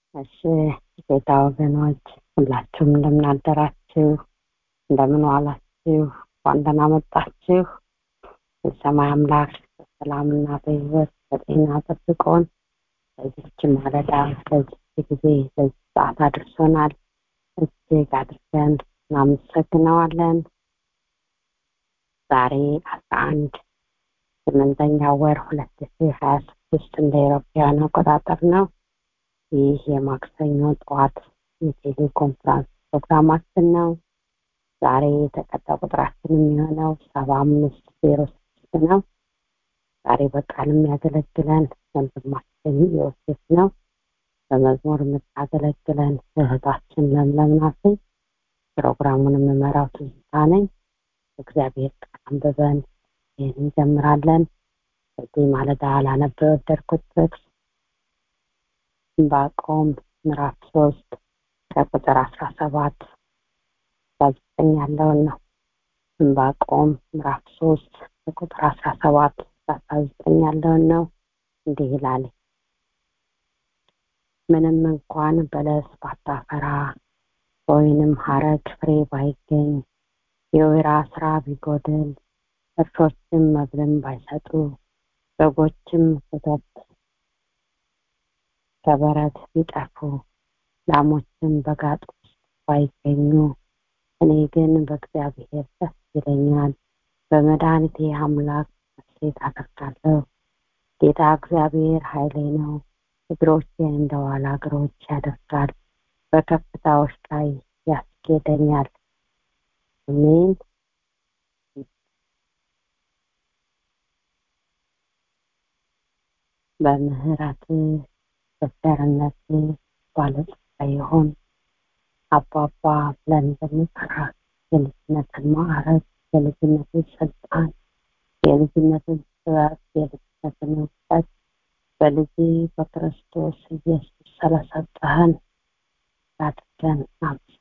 እሺ ጌታ ወገኖች ሁላችሁም እንደምን አደራችሁ እንደምን ዋላችሁ እንኳን ደህና መጣችሁ የሰማይ አምላክ በሰላምና በህይወት በጤና ጠብቆን በዚች ማለዳ በዚች ጊዜ በዚህ ሰዓት አድርሶናል እጅግ አድርገን እናመሰግነዋለን ዛሬ አስራ አንድ ስምንተኛ ወር ሁለት ሺ ሀያ ስድስት እንደ ኤሮፓውያን አቆጣጠር ነው ይህ የማክሰኞ ጠዋት የቴሌኮንፍራንስ ፕሮግራማችን ነው ዛሬ የተቀጣ ቁጥራችን የሚሆነው ሰባ አምስት ዜሮ ስድስት ነው ዛሬ በቃል የሚያገለግለን ወንድማችን ዮሴፍ ነው በመዝሙር የምታገለግለን እህታችን ለምለም ናት ፕሮግራሙን የምመራው ትዝታ ነኝ እግዚአብሔር ቃል አንብበን ይህን እንጀምራለን በዚህ ማለዳ ላነበ የወደድኩት ጥቅስ ዕንባቆም ምዕራፍ ሶስት ከቁጥር አስራ ሰባት ዘጠኝ ያለውን ነው ዕንባቆም ምዕራፍ ሶስት ከቁጥር አስራ ሰባት አስራ ዘጠኝ ያለውን ነው እንዲህ ይላል ምንም እንኳን በለስ ባታፈራ ወይንም ሀረግ ፍሬ ባይገኝ የወይራ ስራ ቢጎድል እርሾችም መብልን ባይሰጡ በጎችም ወተት ከበረት ቢጠፉ ላሞችም በጋጥ ውስጥ ባይገኙ እኔ ግን በእግዚአብሔር ደስ ይለኛል በመድኃኒቴ አምላክ ሴት አደርጋለሁ ጌታ እግዚአብሔር ኃይሌ ነው እግሮቼን እንደ ዋላ እግሮች ያደርጋል በከፍታዎች ላይ ያስጌደኛል አሜን በምህረት በቸርነት ባለጸጋ የሆን አባባ ብለን በሚጠራ የልጅነትን ማዕረግ የልጅነትን ስልጣን የልጅነትን ጥበብ የልጅነትን እውቀት በልጅ በክርስቶስ ኢየሱስ ስለሰጠህን አድርገን አምስ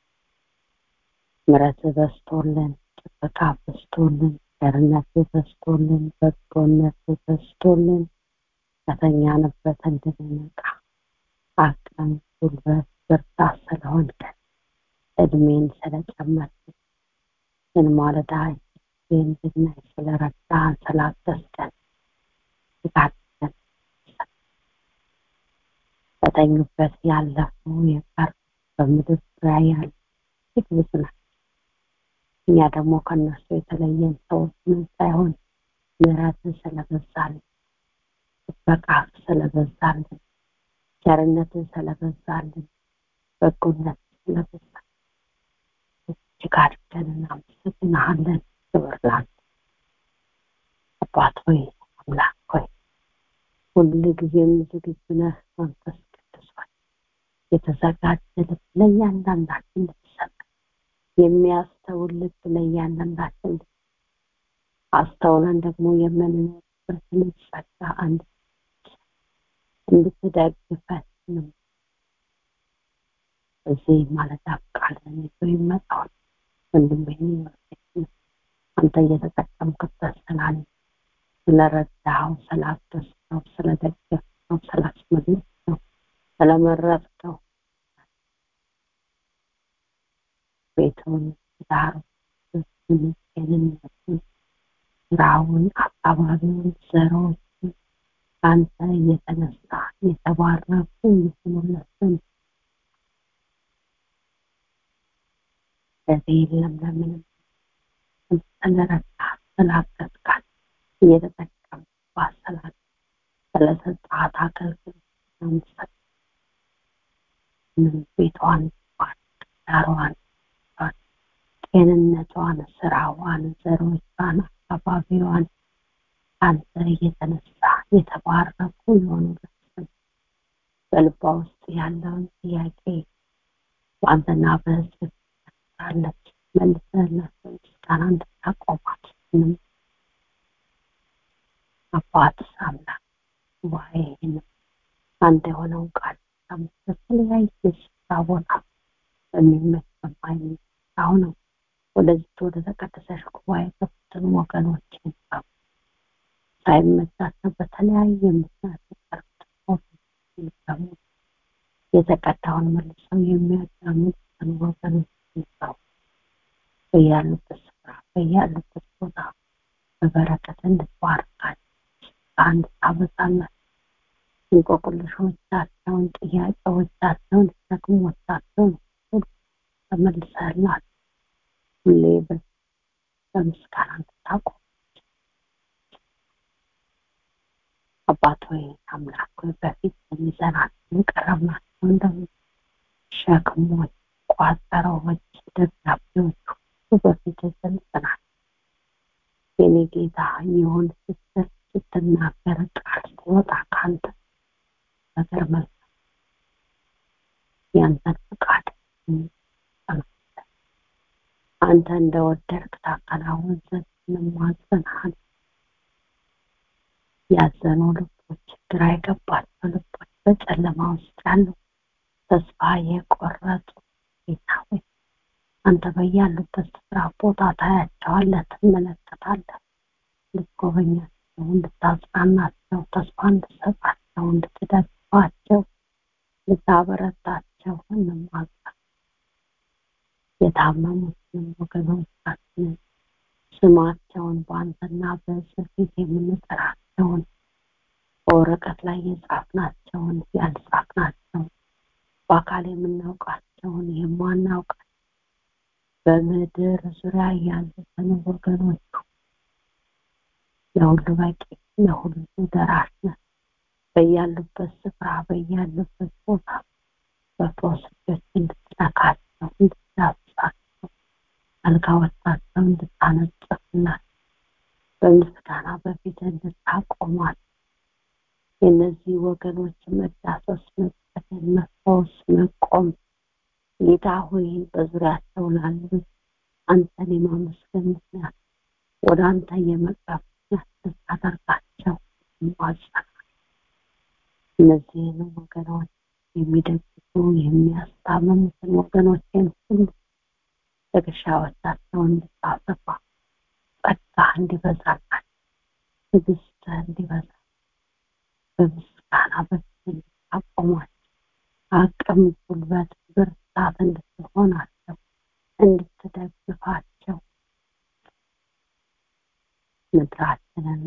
ምረት በስቶልን ጥበቃ በስቶልን ቸርነት በስቶልን በጎነት በስቶልን ከተኛንበት እንድንነቃ አቅም ጉልበት ብርታት ስለሆንከን እድሜን ስለጨመርክን ግን ማለዳ እንድናይ ስለረዳን ስላገዝከን ጋድገን በተኙበት ያለፉ የቀር በምድር ዙሪያ ያሉ እጅግ ብዙ ናቸው እኛ ደግሞ ከእነሱ የተለየን ሰዎች ምን ሳይሆን ምህረትን ስለበዛልን ጥበቃ ስለበዛልን ቸርነትን ስለበዛልን በጎነት ስለበዛልን እጅግ አድርገን እናመሰግንሃለን ክብር ላንተ አባት ሆይ አምላክ ሆይ ሁሉ ጊዜም ዝግጁ ነህ መንፈስ ቅዱስ ሆይ የተዘጋጀ ልብ ለእያንዳንዳችን ልትሰጥ የሚያስተውል ልብ ለእያንዳንዳችን አስተውለን ደግሞ የምንኖርበትን ጸጋ አንድ እንድትደግፈን ነው እዚህ ማለት ቃልን ይዞ ይመጣውን ወንድሜን አንተ እየተጠቀምክበት ስላለ ስለረዳኸው ስላገዝከው ስለደገፍከው ስላስመለስከው ስለመረጥከው ቤቱን ዳሩ ጤንነቱን ስራውን አካባቢውን ዘሮችን አንተ እየተነሳ የተባረኩ የሆኑለትን በዚህ ለምለምንም ስለረዳ ስላገዝካት እየተጠቀም ባሰላት ስለሰጣት አገልግሎት መምሰል ቤቷን ዳሯን ጤንነቷን ስራዋን ዘሮቿን አካባቢዋን አንተ እየተነሳ የተባረኩ የሆኑለትን በልቧ ውስጥ ያለውን ጥያቄ በአንተና በህዝብ ትሰራለች መልሰላቸው ምስጋና እንድታቆማት ምንም አባት አምላክ ጉባኤን አንተ የሆነውን ቃል በተለያየ ስፍራ ቦታ በሚመች በማይመች አሁንም ወደዚህ ወደ ተቀደሰሽ ጉባኤ ከፍትን ወገኖችን ሳይመቻቸው በተለያየ ምክንያት የቀሩት ደግሞ የተቀዳውን መልሰው የሚያዳምጡትን ወገኖች ይዘው በያሉበት ስፍራ በያሉበት ቦታ በበረከት እንድትባርካቸው እንድታበዛላቸው እንቆቅልሾቻቸውን፣ ጥያቄዎቻቸውን፣ ሸክሞቻቸውን ሁሉ ተመልሰህላቸው ሁሌ በምስጋና እንድታቆም አባት ሆይ አምላክ ሆይ በፊት የሚዘናቸውን ቀረብናቸውን ደግሞ ሸክሞች፣ ቋጠሮዎች፣ ደብዳቤዎች ሁሉ በፊት ገልጸናል። የኔ ጌታ ይሁን ስትል ስትናገር ቃል ሲወጣ ከአንተ ነገር መልካም ያንተን ፍቃድ አንተ እንደወደድክ ታከናውን ዘንድ እንማጸንሃለን። ያዘኑ ልቦች፣ ግራ የገባቸው ልቦች፣ በጨለማ ውስጥ ያሉ ተስፋ የቆረጡ ጌታ ሆይ አንተ በያሉበት ስፍራ ቦታ ታያቸዋለህ፣ ትመለከታለህ። ልትጎበኛቸው፣ እንድታጽናናቸው፣ ተስፋ እንድትሰጣቸው፣ እንድትደግፋቸው፣ ልታበረታቸው እንማጸን የታመሙትንም ወገኖቻችንን ስማቸውን በአንተና በእስር ፊት የምንጠራቸውን በወረቀት ላይ የጻፍናቸውን ያልጻፍናቸውን በአካል የምናውቃቸውን የማናውቃቸው በምድር ዙሪያ ያሉትን ወገኖቹ ለሁሉ በቂ ለሁሉ ደራሽ ነህ። በያሉበት ስፍራ በያሉበት ቦታ በፈውስ እጆች እንድትነካቸው እንድትዳስሳቸው አልጋዎቻቸው እንድታነጽፍላቸው በምስጋና በፊት እንድታቆማት የእነዚህ ወገኖች መዳሰስ፣ መጸደን፣ መፈወስ፣ መቆም ጌታ ሆይ በዙሪያቸው ላሉ አንተን የማመስገን ምክንያት ወደ አንተ የመቅረብ ምክንያት ልታደርጋቸው ይማጸናል። እነዚህን ወገኖች የሚደግፉ የሚያስታምሙትን ወገኖችን ሁሉ ትከሻዎቻቸውን እንድታሰፋ ጸጋ እንዲበዛላቸው ትዕግስት እንዲበዛ በምስጋና በፊት እንድታቆሟቸው አቅም፣ ጉልበት፣ ብርታት እንድትሆናቸው እንድትደግፋቸው ምድራችንና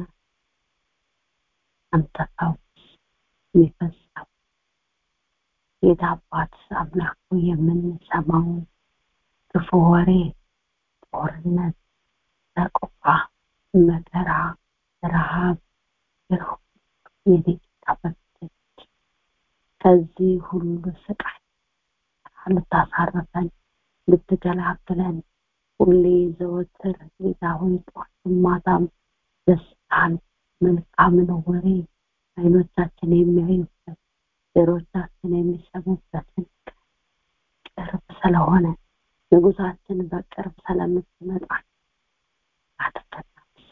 አንተ ፈውስ የሚፈሰው ጌታ አባት አምላኩ የምንሰማውን ክፉ ወሬ፣ ጦርነት፣ ሰቆቃ፣ መከራ፣ ረሃብ የጌታ በፊት ከዚህ ሁሉ ስቃይ ልታሳርፈን ልትገላግለን ሁሌ ዘወትር ጌታ ሆይ ጠዋትም ማታም ደስታን መልካምን ወሬ አይኖቻችን የሚያዩበት ጆሮቻችን የሚሰሙበትን ቅርብ ስለሆነ ንጉሳችን በቅርብ ስለምትመጣ አትከታተል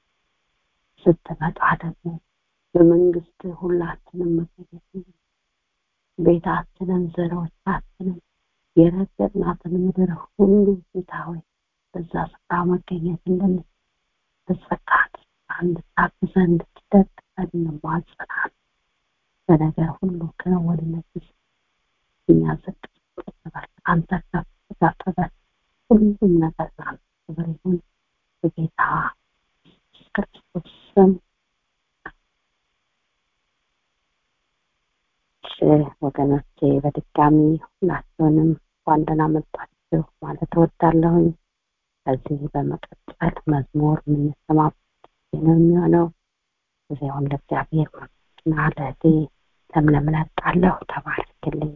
ስትመጣ ደግሞ በመንግስት ሁላችንም መገኘት ቤታችንን ዘሮቻችንን የረገጥናትን ምድር ሁሉ ጌታ ሆይ በዛ ስፍራ መገኘት እንደምችል በጸጋት እንድታግዘን እንድትደግፈን እንማጸናለን። በነገር ሁሉ ክንውንነት ውስጥ እኛ ዝቅ በል አንተ ከፍ ከፍ በል ሁሉም ነገር ላንተ ክብር ይሁን በጌታ ክርስቶስ ስም ወገኖቼ በድጋሚ ሁላችሁንም እንኳን ደህና መጣችሁ ማለት እወዳለሁኝ። ከዚህ በመቀጠል መዝሙር የምንሰማበት ነው የሚሆነው። ጊዜውን ለእግዚአብሔር እና ለእህቴ ለምለም እለቃለሁ። ተባረክልኝ።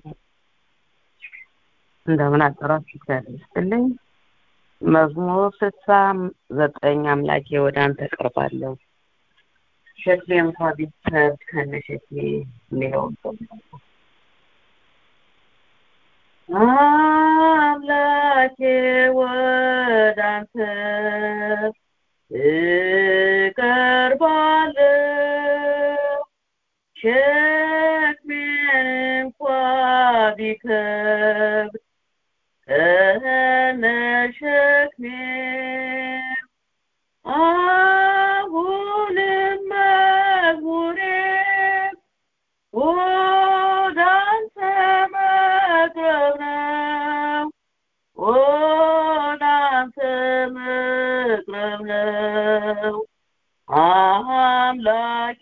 እንደምን አጠራችሁ? እግዚአብሔር ይስጥልኝ። መዝሙር ስልሳ ዘጠኝ አምላኬ ወደ አንተ ቀርባለሁ ሸክሜ እንኳ ቢከብድ ከነ ሸክሜ የሚለውን አምላኬ ወደ አንተ እቀርባለሁ ሸክሜን እንኳ ቢከብድ ከነ ሸክሜ አሁንም መዝሙሬ ወደ አንተ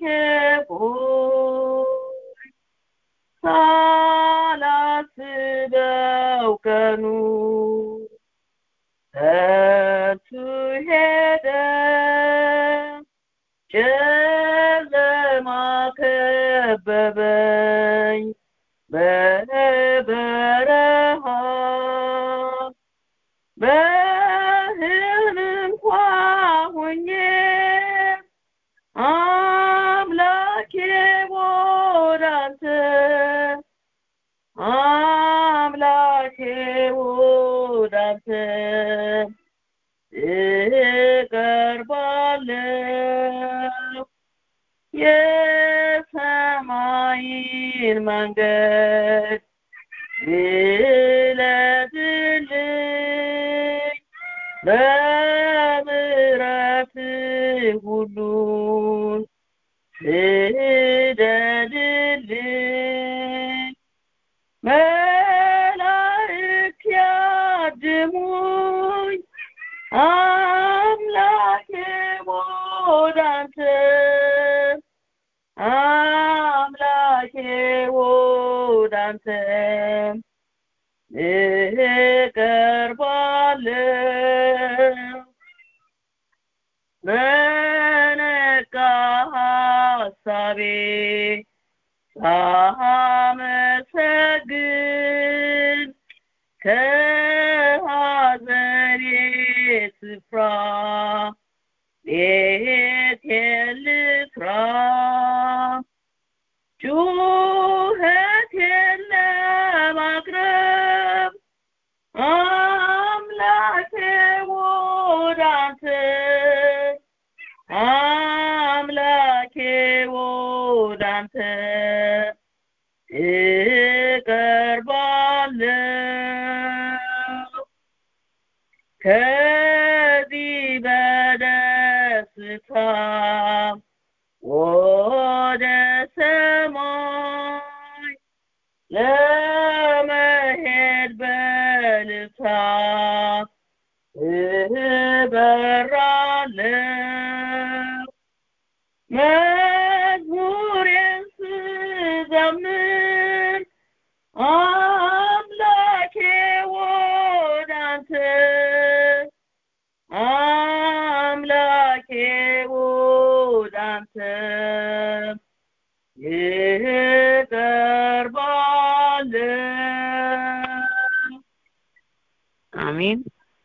ሆይ ሳላስበው ቀኑ ከንቱ ሄደ ጨለማ ከበበኝ በበረሃ በህልም እንኳ ሆኜ አምላኬ ወዳንተ አምላኬ ወዳንተ እቀርባለሁ የሰማይን መንገድ ግለጥልኝ በምሕረት ሁሉን ስደድልኝ መላእክት ያድሙኝ አምላኬ ወዳንተ አምላኬ ወዳንተ እቀርባለሁ በነቃ ሐሳቤ ሳመሰግን ከሐዘኔ ስፍራ ቤቴን ልስራ ጩኸቴን ለማቅረብ አምላኬ ወዳንተ አምላኬ ወዳንተ እቀርባለሁ ከዚህ በደስታ ወደ ሰማይ ለመሄድ በልታ እበራለሁ መዝሙሬን ስዘምር አምላኬ ወዳንተ አምላኬ ወዳንተ እቀርባለሁ አሜን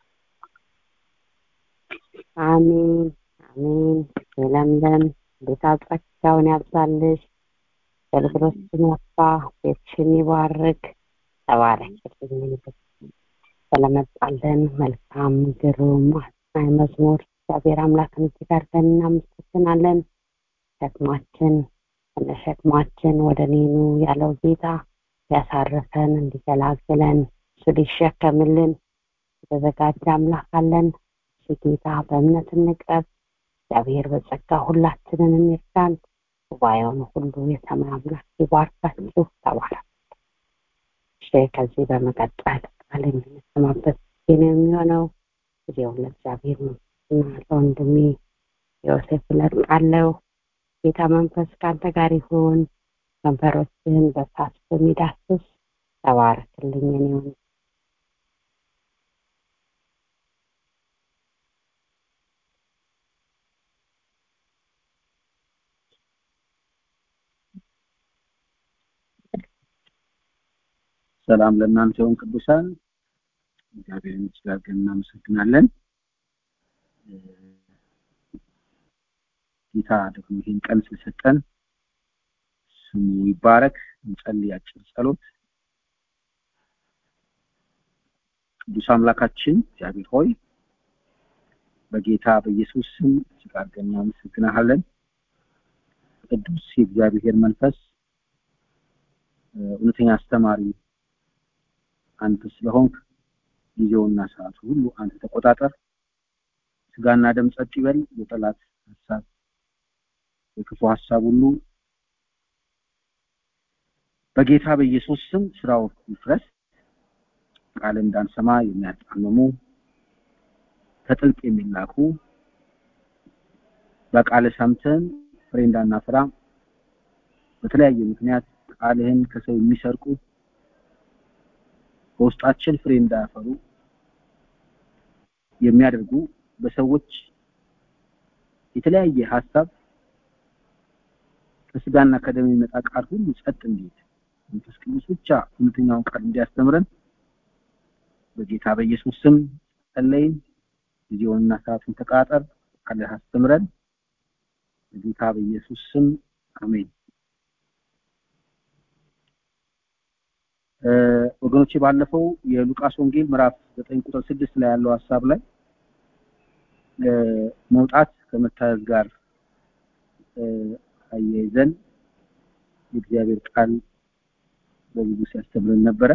አሜን አሜን። የለምለም ጌታ ጸጋውን ያብዛልሽ፣ አገልግሎትሽን ያስፋ፣ ቤትሽን ይባርክ። ተባረክልኝ ስለመጣለን መልካም ግሩም አስናኝ መዝሙር እግዚአብሔር አምላክን እጅግ አድርገን እናመሰግናለን። ሸክማችን ከነሸክማችን ወደ እኔ ኑ ያለው ጌታ ሊያሳርፈን እንዲገላግለን እሱ ሊሸከምልን የተዘጋጀ አምላክ አለን። እሱ ጌታ በእምነት እንቅረብ። እግዚአብሔር በጸጋ ሁላችንን የሚርዳን ጉባኤውን ሁሉ የሰማይ አምላክ ይባርካችሁ። ተባረክ። እሺ ከዚህ በመቀጠል ቃል የምንሰማበት ጊዜ ነው የሚሆነው። ጊዜውን ለእግዚአብሔር እና ለወንድሜ ዮሴፍ እለቃለሁ። ጌታ መንፈስ ከአንተ ጋር ይሁን። ከንፈሮችህን በሳት በሚዳስስ ተባረክልኝ እኔ ወንድም። ሰላም ለእናንተ ይሁን ቅዱሳን እግዚአብሔርን እጅግ አድርገን እናመሰግናለን ጌታ ደግሞ ይህን ቀን ስለሰጠን ስሙ ይባረክ እንጸልይ አጭር ጸሎት ቅዱስ አምላካችን እግዚአብሔር ሆይ በጌታ በኢየሱስ ስም እጅግ አድርገን እናመሰግናለን ቅዱስ የእግዚአብሔር መንፈስ እውነተኛ አስተማሪ አንተ ስለሆንክ ጊዜውና ሰዓቱ ሁሉ አንተ ተቆጣጠር ስጋና ደም ጸጥ ይበል የጠላት ሀሳብ የክፉ ሀሳብ ሁሉ በጌታ በኢየሱስ ስም ስራው ይፍረስ ቃል እንዳንሰማ የሚያጣምሙ ከጥልቅ የሚላኩ በቃል ሰምተን ፍሬ እንዳናፈራ በተለያየ ምክንያት ቃልህን ከሰው የሚሰርቁ በውስጣችን ፍሬ እንዳያፈሩ የሚያደርጉ በሰዎች የተለያየ ሀሳብ ከስጋና ከደም የሚመጣ ቃል ሁሉ ጸጥ እንዲል መንፈስ ቅዱስ ብቻ እውነተኛውን ቃል እንዲያስተምረን በጌታ በኢየሱስ ስም ጸለይን። ጊዜውንና ሰዓቱን ተቃጠር ቃልህ አስተምረን። በጌታ በኢየሱስ ስም አሜን። ወገኖቼ ባለፈው የሉቃስ ወንጌል ምዕራፍ 9 ቁጥር 6 ላይ ያለው ሀሳብ ላይ መውጣት ከመታዘዝ ጋር አያይዘን የእግዚአብሔር ቃል በብዙ ሲያስተምረን ነበረ።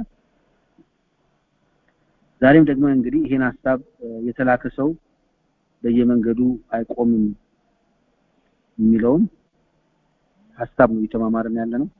ዛሬም ደግሞ እንግዲህ ይሄን ሀሳብ የተላከ ሰው በየመንገዱ አይቆምም የሚለውን ሀሳብ ነው እየተማማርን ያለ ነው።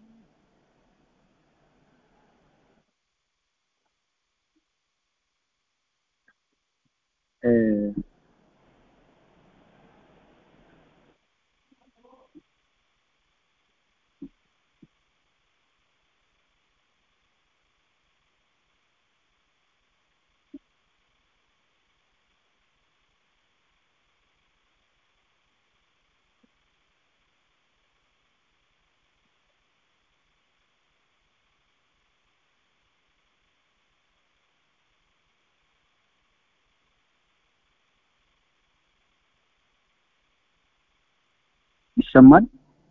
ይሰማል?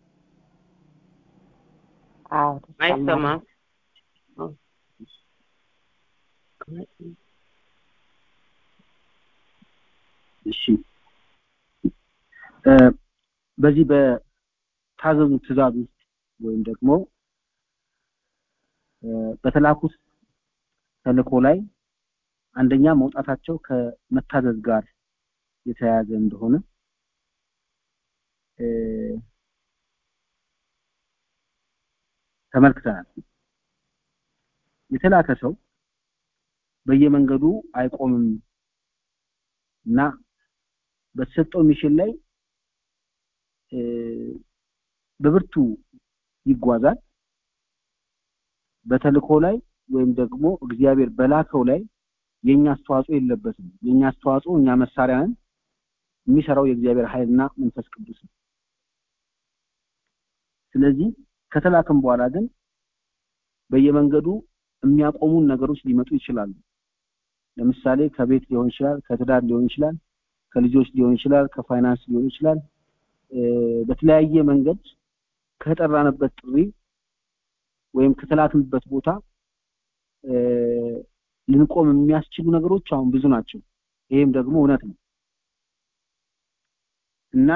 አዎ አይሰማም። እሺ በዚህ በታዘዙ ትእዛዝ ውስጥ ወይም ደግሞ በተላኩት ተልእኮ ላይ አንደኛ መውጣታቸው ከመታዘዝ ጋር የተያያዘ እንደሆነ ተመልክተናል። የተላከ ሰው በየመንገዱ አይቆምም እና በተሰጠው ሚሽን ላይ በብርቱ ይጓዛል። በተልእኮ ላይ ወይም ደግሞ እግዚአብሔር በላከው ላይ የኛ አስተዋጽኦ የለበትም። የኛ አስተዋጽኦ እኛ መሳሪያ ነን። የሚሰራው የእግዚአብሔር ኃይልና መንፈስ ቅዱስ ነው። ስለዚህ ከተላከም በኋላ ግን በየመንገዱ የሚያቆሙን ነገሮች ሊመጡ ይችላሉ። ለምሳሌ ከቤት ሊሆን ይችላል፣ ከትዳር ሊሆን ይችላል፣ ከልጆች ሊሆን ይችላል፣ ከፋይናንስ ሊሆን ይችላል። በተለያየ መንገድ ከተጠራንበት ጥሪ ወይም ከተላክንበት ቦታ ልንቆም የሚያስችሉ ነገሮች አሁን ብዙ ናቸው። ይሄም ደግሞ እውነት ነው እና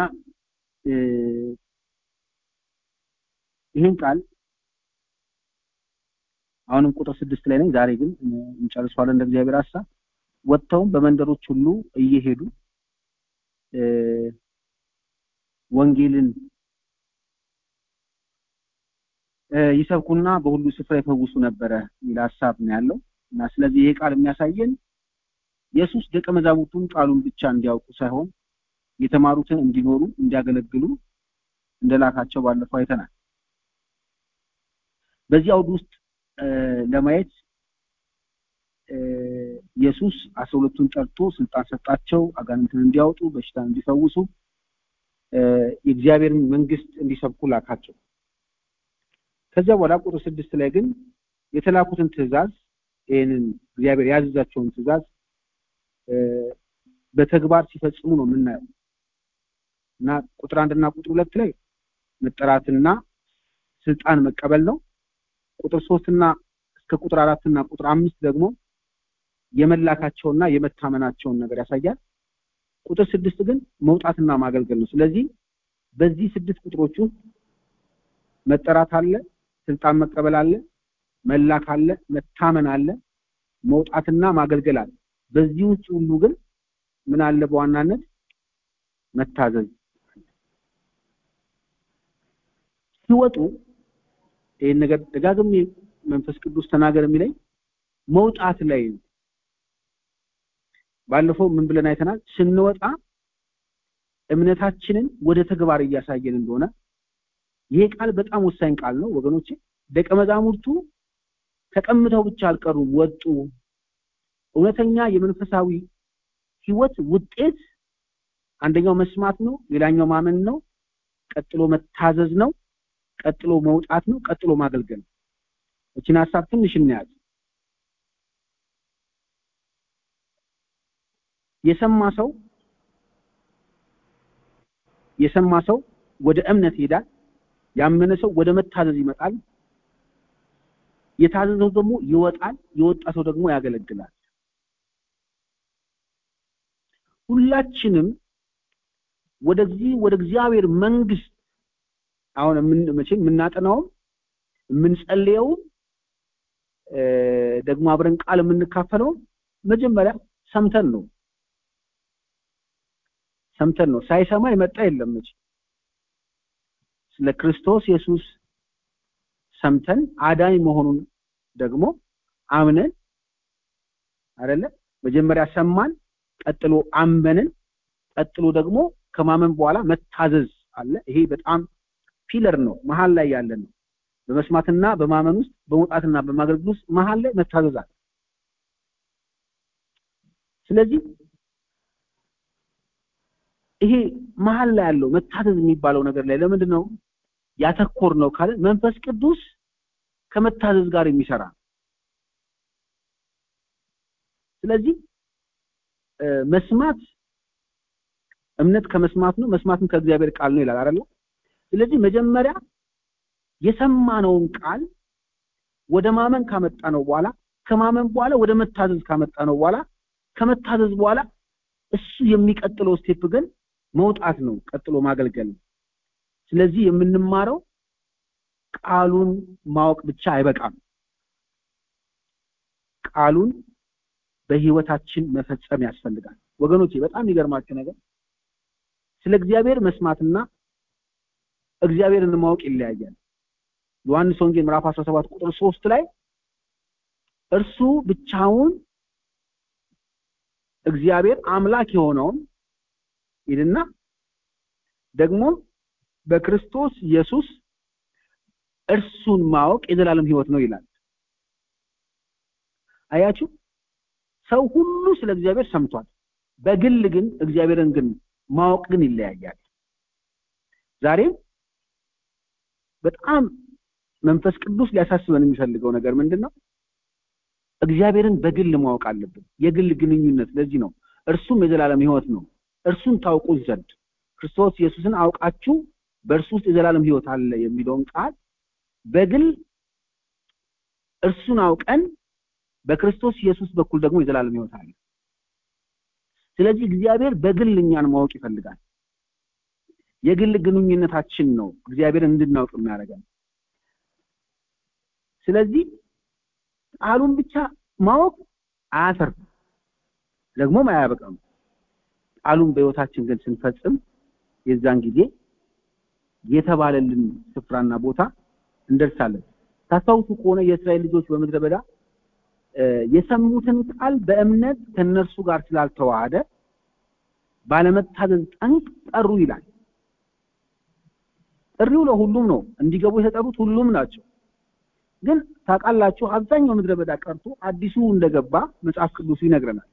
ይህን ቃል አሁንም ቁጥር ስድስት ላይ ነኝ። ዛሬ ግን እንጨርሰዋለን እንደ እግዚአብሔር ሐሳብ። ወጥተውም በመንደሮች ሁሉ እየሄዱ ወንጌልን ይሰብኩና በሁሉ ስፍራ ይፈውሱ ነበረ የሚል ሀሳብ ነው ያለው እና ስለዚህ ይሄ ቃል የሚያሳየን ኢየሱስ ደቀ መዛሙርቱን ቃሉን ብቻ እንዲያውቁ ሳይሆን የተማሩትን እንዲኖሩ እንዲያገለግሉ እንደላካቸው ባለፈው አይተናል። በዚህ አውድ ውስጥ ለማየት ኢየሱስ አስራ ሁለቱን ጠርቶ ስልጣን ሰጣቸው፣ አጋንንትን እንዲያወጡ፣ በሽታን እንዲፈውሱ፣ የእግዚአብሔርን መንግስት እንዲሰብኩ ላካቸው። ከዚያ በኋላ ቁጥር ስድስት ላይ ግን የተላኩትን ትእዛዝ ይህንን እግዚአብሔር ያዘዛቸውን ትእዛዝ በተግባር ሲፈጽሙ ነው የምናየው እና ቁጥር አንድና ቁጥር ሁለት ላይ መጠራትና ስልጣን መቀበል ነው። ቁጥር ሶስትና እስከ ቁጥር አራትና ቁጥር አምስት ደግሞ የመላካቸውና የመታመናቸውን ነገር ያሳያል። ቁጥር ስድስት ግን መውጣትና ማገልገል ነው። ስለዚህ በዚህ ስድስት ቁጥሮች ውስጥ መጠራት አለ፣ ስልጣን መቀበል አለ፣ መላክ አለ፣ መታመን አለ፣ መውጣትና ማገልገል አለ። በዚህ ውስጥ ሁሉ ግን ምን አለ? በዋናነት መታዘዝ ሲወጡ ይህን ነገር ደጋግሜ መንፈስ ቅዱስ ተናገር የሚለኝ መውጣት ላይ ነው። ባለፈው ምን ብለን አይተናል? ስንወጣ እምነታችንን ወደ ተግባር እያሳየን እንደሆነ ይሄ ቃል በጣም ወሳኝ ቃል ነው ወገኖቼ። ደቀ መዛሙርቱ ተቀምጠው ብቻ አልቀሩም፣ ወጡ። እውነተኛ የመንፈሳዊ ህይወት ውጤት አንደኛው መስማት ነው፣ ሌላኛው ማመን ነው፣ ቀጥሎ መታዘዝ ነው፣ ቀጥሎ መውጣት ነው፣ ቀጥሎ ማገልገል ነው። እችን ሀሳብ ትንሽ እናያት። የሰማ ሰው የሰማ ሰው ወደ እምነት ይሄዳል። ያመነ ሰው ወደ መታዘዝ ይመጣል። የታዘዘው ደግሞ ይወጣል። የወጣ ሰው ደግሞ ያገለግላል። ሁላችንም ወደዚህ ወደ እግዚአብሔር መንግስት አሁን መቼም የምናጠናውም የምንጸልየውም ደግሞ አብረን ቃል የምንካፈለውም መጀመሪያ ሰምተን ነው ሰምተን ነው። ሳይሰማ የመጣ የለም። መቼ ስለ ክርስቶስ ኢየሱስ ሰምተን አዳኝ መሆኑን ደግሞ አምነን አይደለ? መጀመሪያ ሰማን፣ ቀጥሎ አመንን፣ ቀጥሎ ደግሞ ከማመን በኋላ መታዘዝ አለ። ይሄ በጣም ፒለር ነው፣ መሀል ላይ ያለ ነው። በመስማትና በማመን ውስጥ በመውጣትና በማገልገል ውስጥ መሀል ላይ መታዘዝ አለ። ስለዚህ ይሄ መሀል ላይ ያለው መታዘዝ የሚባለው ነገር ላይ ለምንድን ነው ያተኮር ነው ካለ መንፈስ ቅዱስ ከመታዘዝ ጋር የሚሰራ ስለዚህ መስማት እምነት ከመስማት ነው፣ መስማትም ከእግዚአብሔር ቃል ነው ይላል አይደል? ስለዚህ መጀመሪያ የሰማነውን ቃል ወደ ማመን ካመጣ ነው በኋላ ከማመን በኋላ ወደ መታዘዝ ካመጣ ነው በኋላ ከመታዘዝ በኋላ እሱ የሚቀጥለው ስቴፕ ግን መውጣት ነው፣ ቀጥሎ ማገልገል ነው። ስለዚህ የምንማረው ቃሉን ማወቅ ብቻ አይበቃም። ቃሉን በህይወታችን መፈጸም ያስፈልጋል። ወገኖቼ በጣም የሚገርማችሁ ነገር ስለ እግዚአብሔር መስማትና እግዚአብሔርን ማወቅ ይለያያል። ዮሐንስ ወንጌል ምዕራፍ 17 ቁጥር 3 ላይ እርሱ ብቻውን እግዚአብሔር አምላክ የሆነውን ይልና ደግሞ በክርስቶስ ኢየሱስ እርሱን ማወቅ የዘላለም ህይወት ነው ይላል። አያችሁ፣ ሰው ሁሉ ስለ እግዚአብሔር ሰምቷል። በግል ግን እግዚአብሔርን ግን ማወቅ ግን ይለያያል። ዛሬም በጣም መንፈስ ቅዱስ ሊያሳስበን የሚፈልገው ነገር ምንድን ነው? እግዚአብሔርን በግል ማወቅ አለብን። የግል ግንኙነት። ለዚህ ነው እርሱም የዘላለም ህይወት ነው። እርሱን ታውቁት ዘንድ ክርስቶስ ኢየሱስን አውቃችሁ በእርሱ ውስጥ የዘላለም ህይወት አለ የሚለውን ቃል በግል እርሱን አውቀን በክርስቶስ ኢየሱስ በኩል ደግሞ የዘላለም ህይወት አለ። ስለዚህ እግዚአብሔር በግል እኛን ማወቅ ይፈልጋል። የግል ግንኙነታችን ነው እግዚአብሔርን እንድናውቅ የሚያደርገን። ስለዚህ ቃሉን ብቻ ማወቅ አያተርፍም፣ ደግሞም አያበቃም። ቃሉን በህይወታችን ግን ስንፈጽም የዛን ጊዜ የተባለልን ስፍራና ቦታ እንደርሳለን። ታስታውሱ ከሆነ የእስራኤል ልጆች በምድረ በዳ የሰሙትን ቃል በእምነት ከነርሱ ጋር ስላልተዋሃደ ባለመታዘዝ ጠንቅ ጠሩ ይላል። ጥሪው ለሁሉም ነው። እንዲገቡ የተጠሩት ሁሉም ናቸው። ግን ታውቃላችሁ አብዛኛው ምድረ በዳ ቀርቶ አዲሱ እንደገባ መጽሐፍ ቅዱሱ ይነግረናል።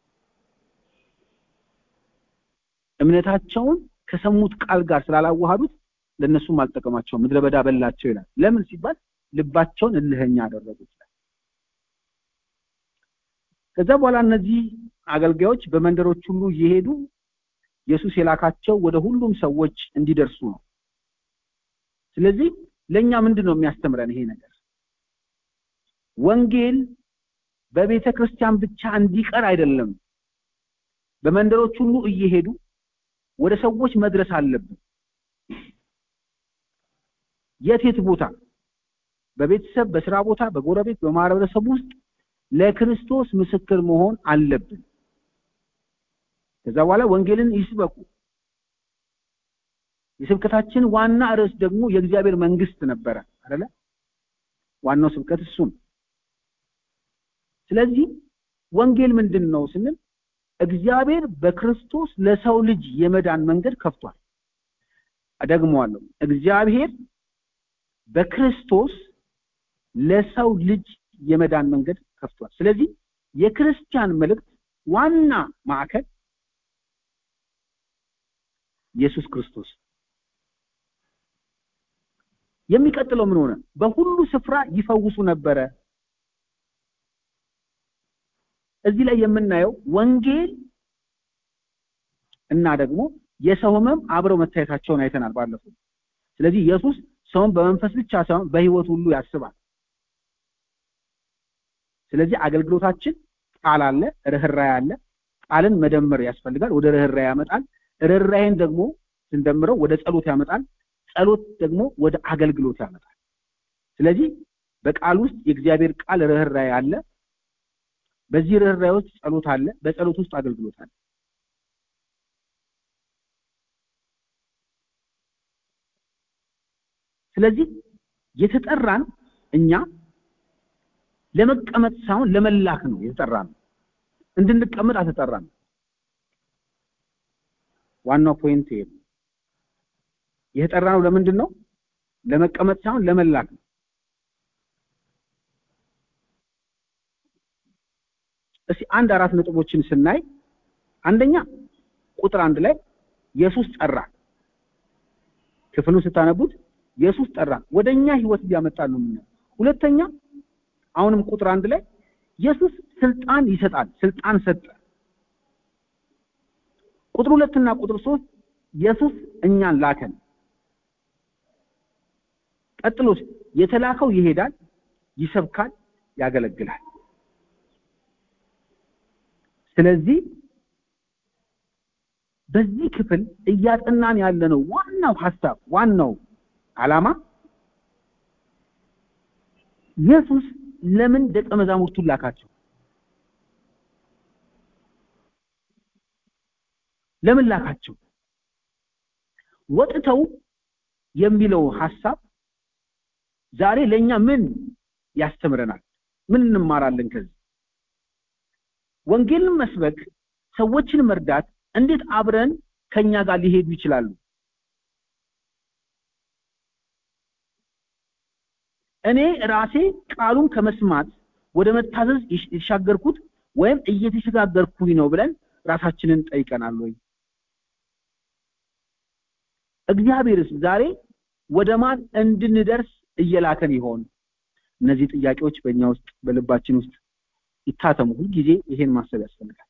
እምነታቸውን ከሰሙት ቃል ጋር ስላላዋሃዱት ለነሱም አልጠቀማቸውም፣ ምድረ በዳ በላቸው ይላል። ለምን ሲባል ልባቸውን እልህኛ አደረጉት ይላል። ከዛ በኋላ እነዚህ አገልጋዮች በመንደሮች ሁሉ እየሄዱ ኢየሱስ የላካቸው ወደ ሁሉም ሰዎች እንዲደርሱ ነው። ስለዚህ ለኛ ምንድን ነው የሚያስተምረን ይሄ ነገር? ወንጌል በቤተ ክርስቲያን ብቻ እንዲቀር አይደለም። በመንደሮች ሁሉ እየሄዱ ወደ ሰዎች መድረስ አለብን። የት የት ቦታ? በቤተሰብ፣ በስራ ቦታ፣ በጎረቤት፣ በማህበረሰብ ውስጥ ለክርስቶስ ምስክር መሆን አለብን። ከዛ በኋላ ወንጌልን ይስበኩ። የስብከታችን ዋና ርዕስ ደግሞ የእግዚአብሔር መንግስት ነበረ አይደለ? ዋናው ስብከት እሱ ነው። ስለዚህ ወንጌል ምንድን ነው ስንል እግዚአብሔር በክርስቶስ ለሰው ልጅ የመዳን መንገድ ከፍቷል። እደግመዋለሁ። እግዚአብሔር በክርስቶስ ለሰው ልጅ የመዳን መንገድ ከፍቷል። ስለዚህ የክርስቲያን መልእክት ዋና ማዕከል ኢየሱስ ክርስቶስ። የሚቀጥለው ምን ሆነ? በሁሉ ስፍራ ይፈውሱ ነበረ። እዚህ ላይ የምናየው ወንጌል እና ደግሞ የሰው ህመም አብረው መታየታቸውን አይተናል ባለፈው። ስለዚህ ኢየሱስ ሰውን በመንፈስ ብቻ ሳይሆን በህይወት ሁሉ ያስባል። ስለዚህ አገልግሎታችን ቃል አለ፣ ርህራሄ አለ። ቃልን መደመር ያስፈልጋል፣ ወደ ርህራሄ ያመጣል። ርህራሄን ደግሞ ስንደምረው ወደ ጸሎት ያመጣል። ጸሎት ደግሞ ወደ አገልግሎት ያመጣል። ስለዚህ በቃል ውስጥ የእግዚአብሔር ቃል ርህራሄ አለ። በዚህ ርህራሄ ውስጥ ጸሎት አለ። በጸሎት ውስጥ አገልግሎት አለ። ስለዚህ የተጠራን እኛ ለመቀመጥ ሳይሆን ለመላክ ነው የተጠራን። እንድንቀመጥ አልተጠራን። ዋናው ፖይንት ይሄ ነው። የተጠራነው ለምንድን ነው? ለመቀመጥ ሳይሆን ለመላክ ነው። እስቲ አንድ አራት ነጥቦችን ስናይ አንደኛ ቁጥር አንድ ላይ ኢየሱስ ጠራ። ክፍሉን ስታነቡት ኢየሱስ ጠራ፣ ወደኛ ህይወት እያመጣ ነው የምናየው። ሁለተኛ አሁንም ቁጥር አንድ ላይ ኢየሱስ ስልጣን ይሰጣል፣ ስልጣን ሰጠ። ቁጥር ሁለትና ቁጥር ሶስት ኢየሱስ እኛን ላከን። ቀጥሎስ የተላከው ይሄዳል፣ ይሰብካል፣ ያገለግላል። ስለዚህ በዚህ ክፍል እያጠናን ያለነው ዋናው ሐሳብ ዋናው ዓላማ ኢየሱስ ለምን ደቀ መዛሙርቱን ላካቸው? ለምን ላካቸው? ወጥተው የሚለው ሐሳብ ዛሬ ለኛ ምን ያስተምረናል? ምን እንማራለን ከዚህ? ወንጌልን መስበክ፣ ሰዎችን መርዳት እንዴት አብረን ከኛ ጋር ሊሄዱ ይችላሉ? እኔ ራሴ ቃሉን ከመስማት ወደ መታዘዝ የተሻገርኩት ወይም እየተሸጋገርኩኝ ነው ብለን ራሳችንን ጠይቀናል ወይ? እግዚአብሔርስ ዛሬ ወደ ማን እንድንደርስ እየላከን ይሆን? እነዚህ ጥያቄዎች በእኛ ውስጥ በልባችን ውስጥ ይታተሙ። ሁልጊዜ ይሄን ማሰብ ያስፈልጋል።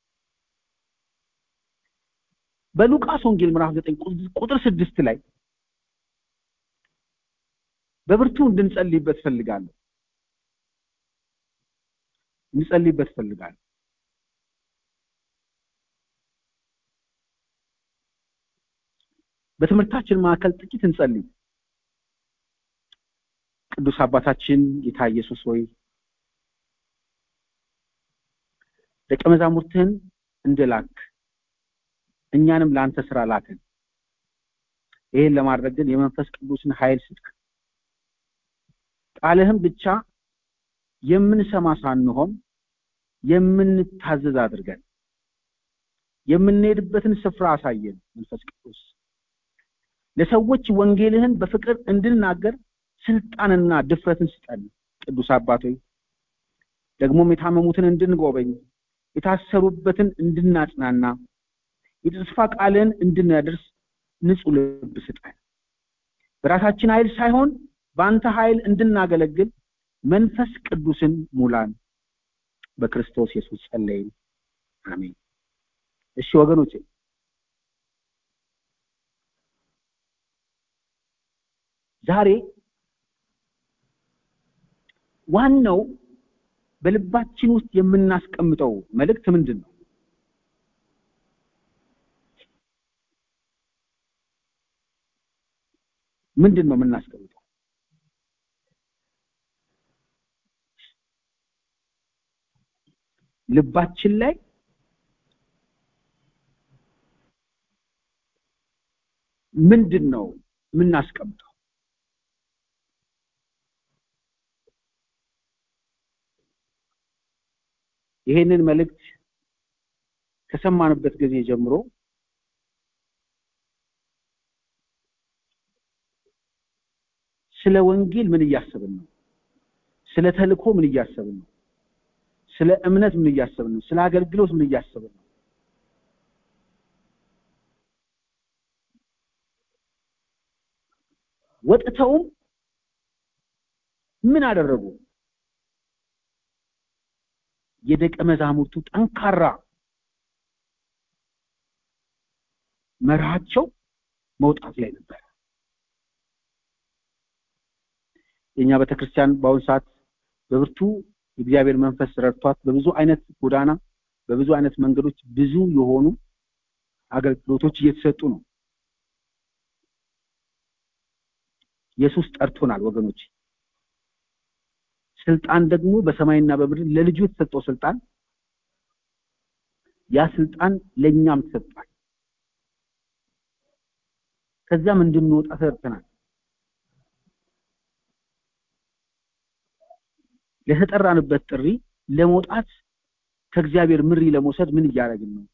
በሉቃስ ወንጌል ምዕራፍ 9 ቁጥር ስድስት ላይ በብርቱ እንድንጸልይበት ፈልጋለሁ እንጸልይበት ፈልጋለሁ። በትምህርታችን መካከል ጥቂት እንጸልይ። ቅዱስ አባታችን ጌታ ኢየሱስ ሆይ ደቀ መዛሙርትህን እንደላክ እኛንም ለአንተ ስራ ላከን። ይሄን ለማድረግ ግን የመንፈስ ቅዱስን ኃይል ስጥ። ቃልህም ብቻ የምንሰማ ሳንሆን የምንታዘዝ አድርገን የምንሄድበትን ስፍራ አሳየን። መንፈስ ቅዱስ ለሰዎች ወንጌልህን በፍቅር እንድናገር ስልጣንና ድፍረትን ስጠን። ቅዱስ አባቶይ ደግሞም የታመሙትን እንድንጎበኝ የታሰሩበትን እንድናጽናና የተስፋ ቃልን እንድናደርስ ንጹህ ልብ ስጠን። በራሳችን ኃይል ሳይሆን በአንተ ኃይል እንድናገለግል መንፈስ ቅዱስን ሙላን። በክርስቶስ ኢየሱስ ጸለይን፣ አሜን። እሺ ወገኖቼ ዛሬ ዋናው በልባችን ውስጥ የምናስቀምጠው መልእክት ምንድን ነው? ምንድን ነው የምናስቀምጠው? ልባችን ላይ ምንድን ነው የምናስቀምጠው? ይሄንን መልእክት ከሰማንበት ጊዜ ጀምሮ ስለ ወንጌል ምን እያሰብን ነው? ስለ ተልእኮ ምን እያሰብን ነው? ስለ እምነት ምን እያሰብን ነው? ስለ አገልግሎት ምን እያሰብን ነው? ወጥተውም ምን አደረጉ? የደቀ መዛሙርቱ ጠንካራ መርሃቸው መውጣት ላይ ነበር። የኛ ቤተክርስቲያን በአሁኑ ሰዓት በብርቱ የእግዚአብሔር መንፈስ ረድቷት በብዙ አይነት ጎዳና በብዙ አይነት መንገዶች ብዙ የሆኑ አገልግሎቶች እየተሰጡ ነው። ኢየሱስ ጠርቶናል ወገኖች። ስልጣን ደግሞ በሰማይና በምድር ለልጁ የተሰጠው ስልጣን ያ ስልጣን ለኛም ተሰጥቷል። ከዛም እንድንወጣ ተጠርተናል። ለተጠራንበት ጥሪ ለመውጣት ከእግዚአብሔር ምሪ ለመውሰድ ምን እያደረግን ነው?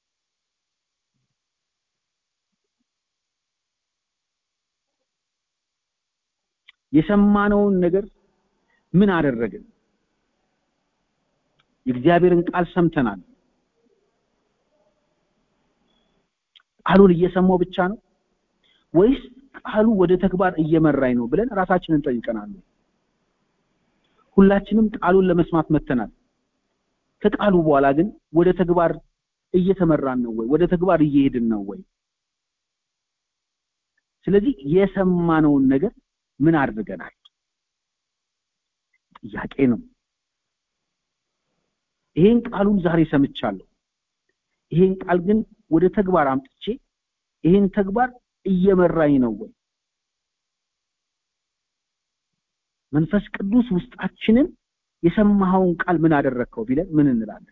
የሰማነውን ነገር ምን አደረግን? የእግዚአብሔርን ቃል ሰምተናል። ቃሉን እየሰማው ብቻ ነው ወይስ ቃሉ ወደ ተግባር እየመራኝ ነው ብለን ራሳችንን ጠይቀናል። ሁላችንም ቃሉን ለመስማት መተናል። ከቃሉ በኋላ ግን ወደ ተግባር እየተመራን ነው ወይ? ወደ ተግባር እየሄድን ነው ወይ? ስለዚህ የሰማነውን ነገር ምን አድርገናል? ጥያቄ ነው። ይሄን ቃሉን ዛሬ ሰምቻለሁ። ይሄን ቃል ግን ወደ ተግባር አምጥቼ ይሄን ተግባር እየመራኝ ነው ወይ? መንፈስ ቅዱስ ውስጣችንን የሰማኸውን ቃል ምን አደረግከው ቢለን ምን እንላለን?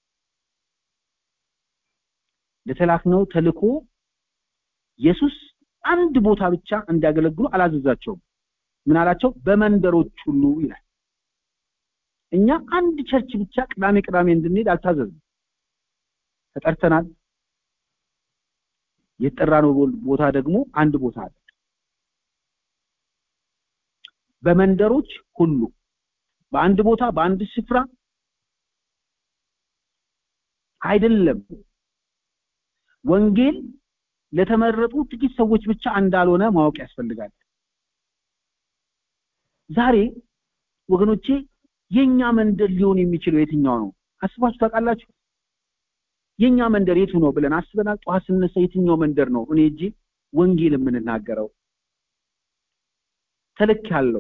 ለተላክነው ተልኮ ኢየሱስ አንድ ቦታ ብቻ እንዲያገለግሉ አላዘዛቸውም። ምን አላቸው? በመንደሮች ሁሉ ይላል። እኛ አንድ ቸርች ብቻ ቅዳሜ ቅዳሜ እንድንሄድ አልታዘዝም። ተጠርተናል። የተጠራነው ቦታ ደግሞ አንድ ቦታ አለ። በመንደሮች ሁሉ በአንድ ቦታ በአንድ ስፍራ አይደለም። ወንጌል ለተመረጡ ጥቂት ሰዎች ብቻ እንዳልሆነ ማወቅ ያስፈልጋል። ዛሬ ወገኖቼ የኛ መንደር ሊሆን የሚችለው የትኛው ነው? አስባችሁ ታውቃላችሁ? የኛ መንደር የቱ ነው ብለን አስበናል? ጠዋት ስነሳ የትኛው መንደር ነው እኔ እጂ ወንጌል የምንናገረው? ተልክ ያለው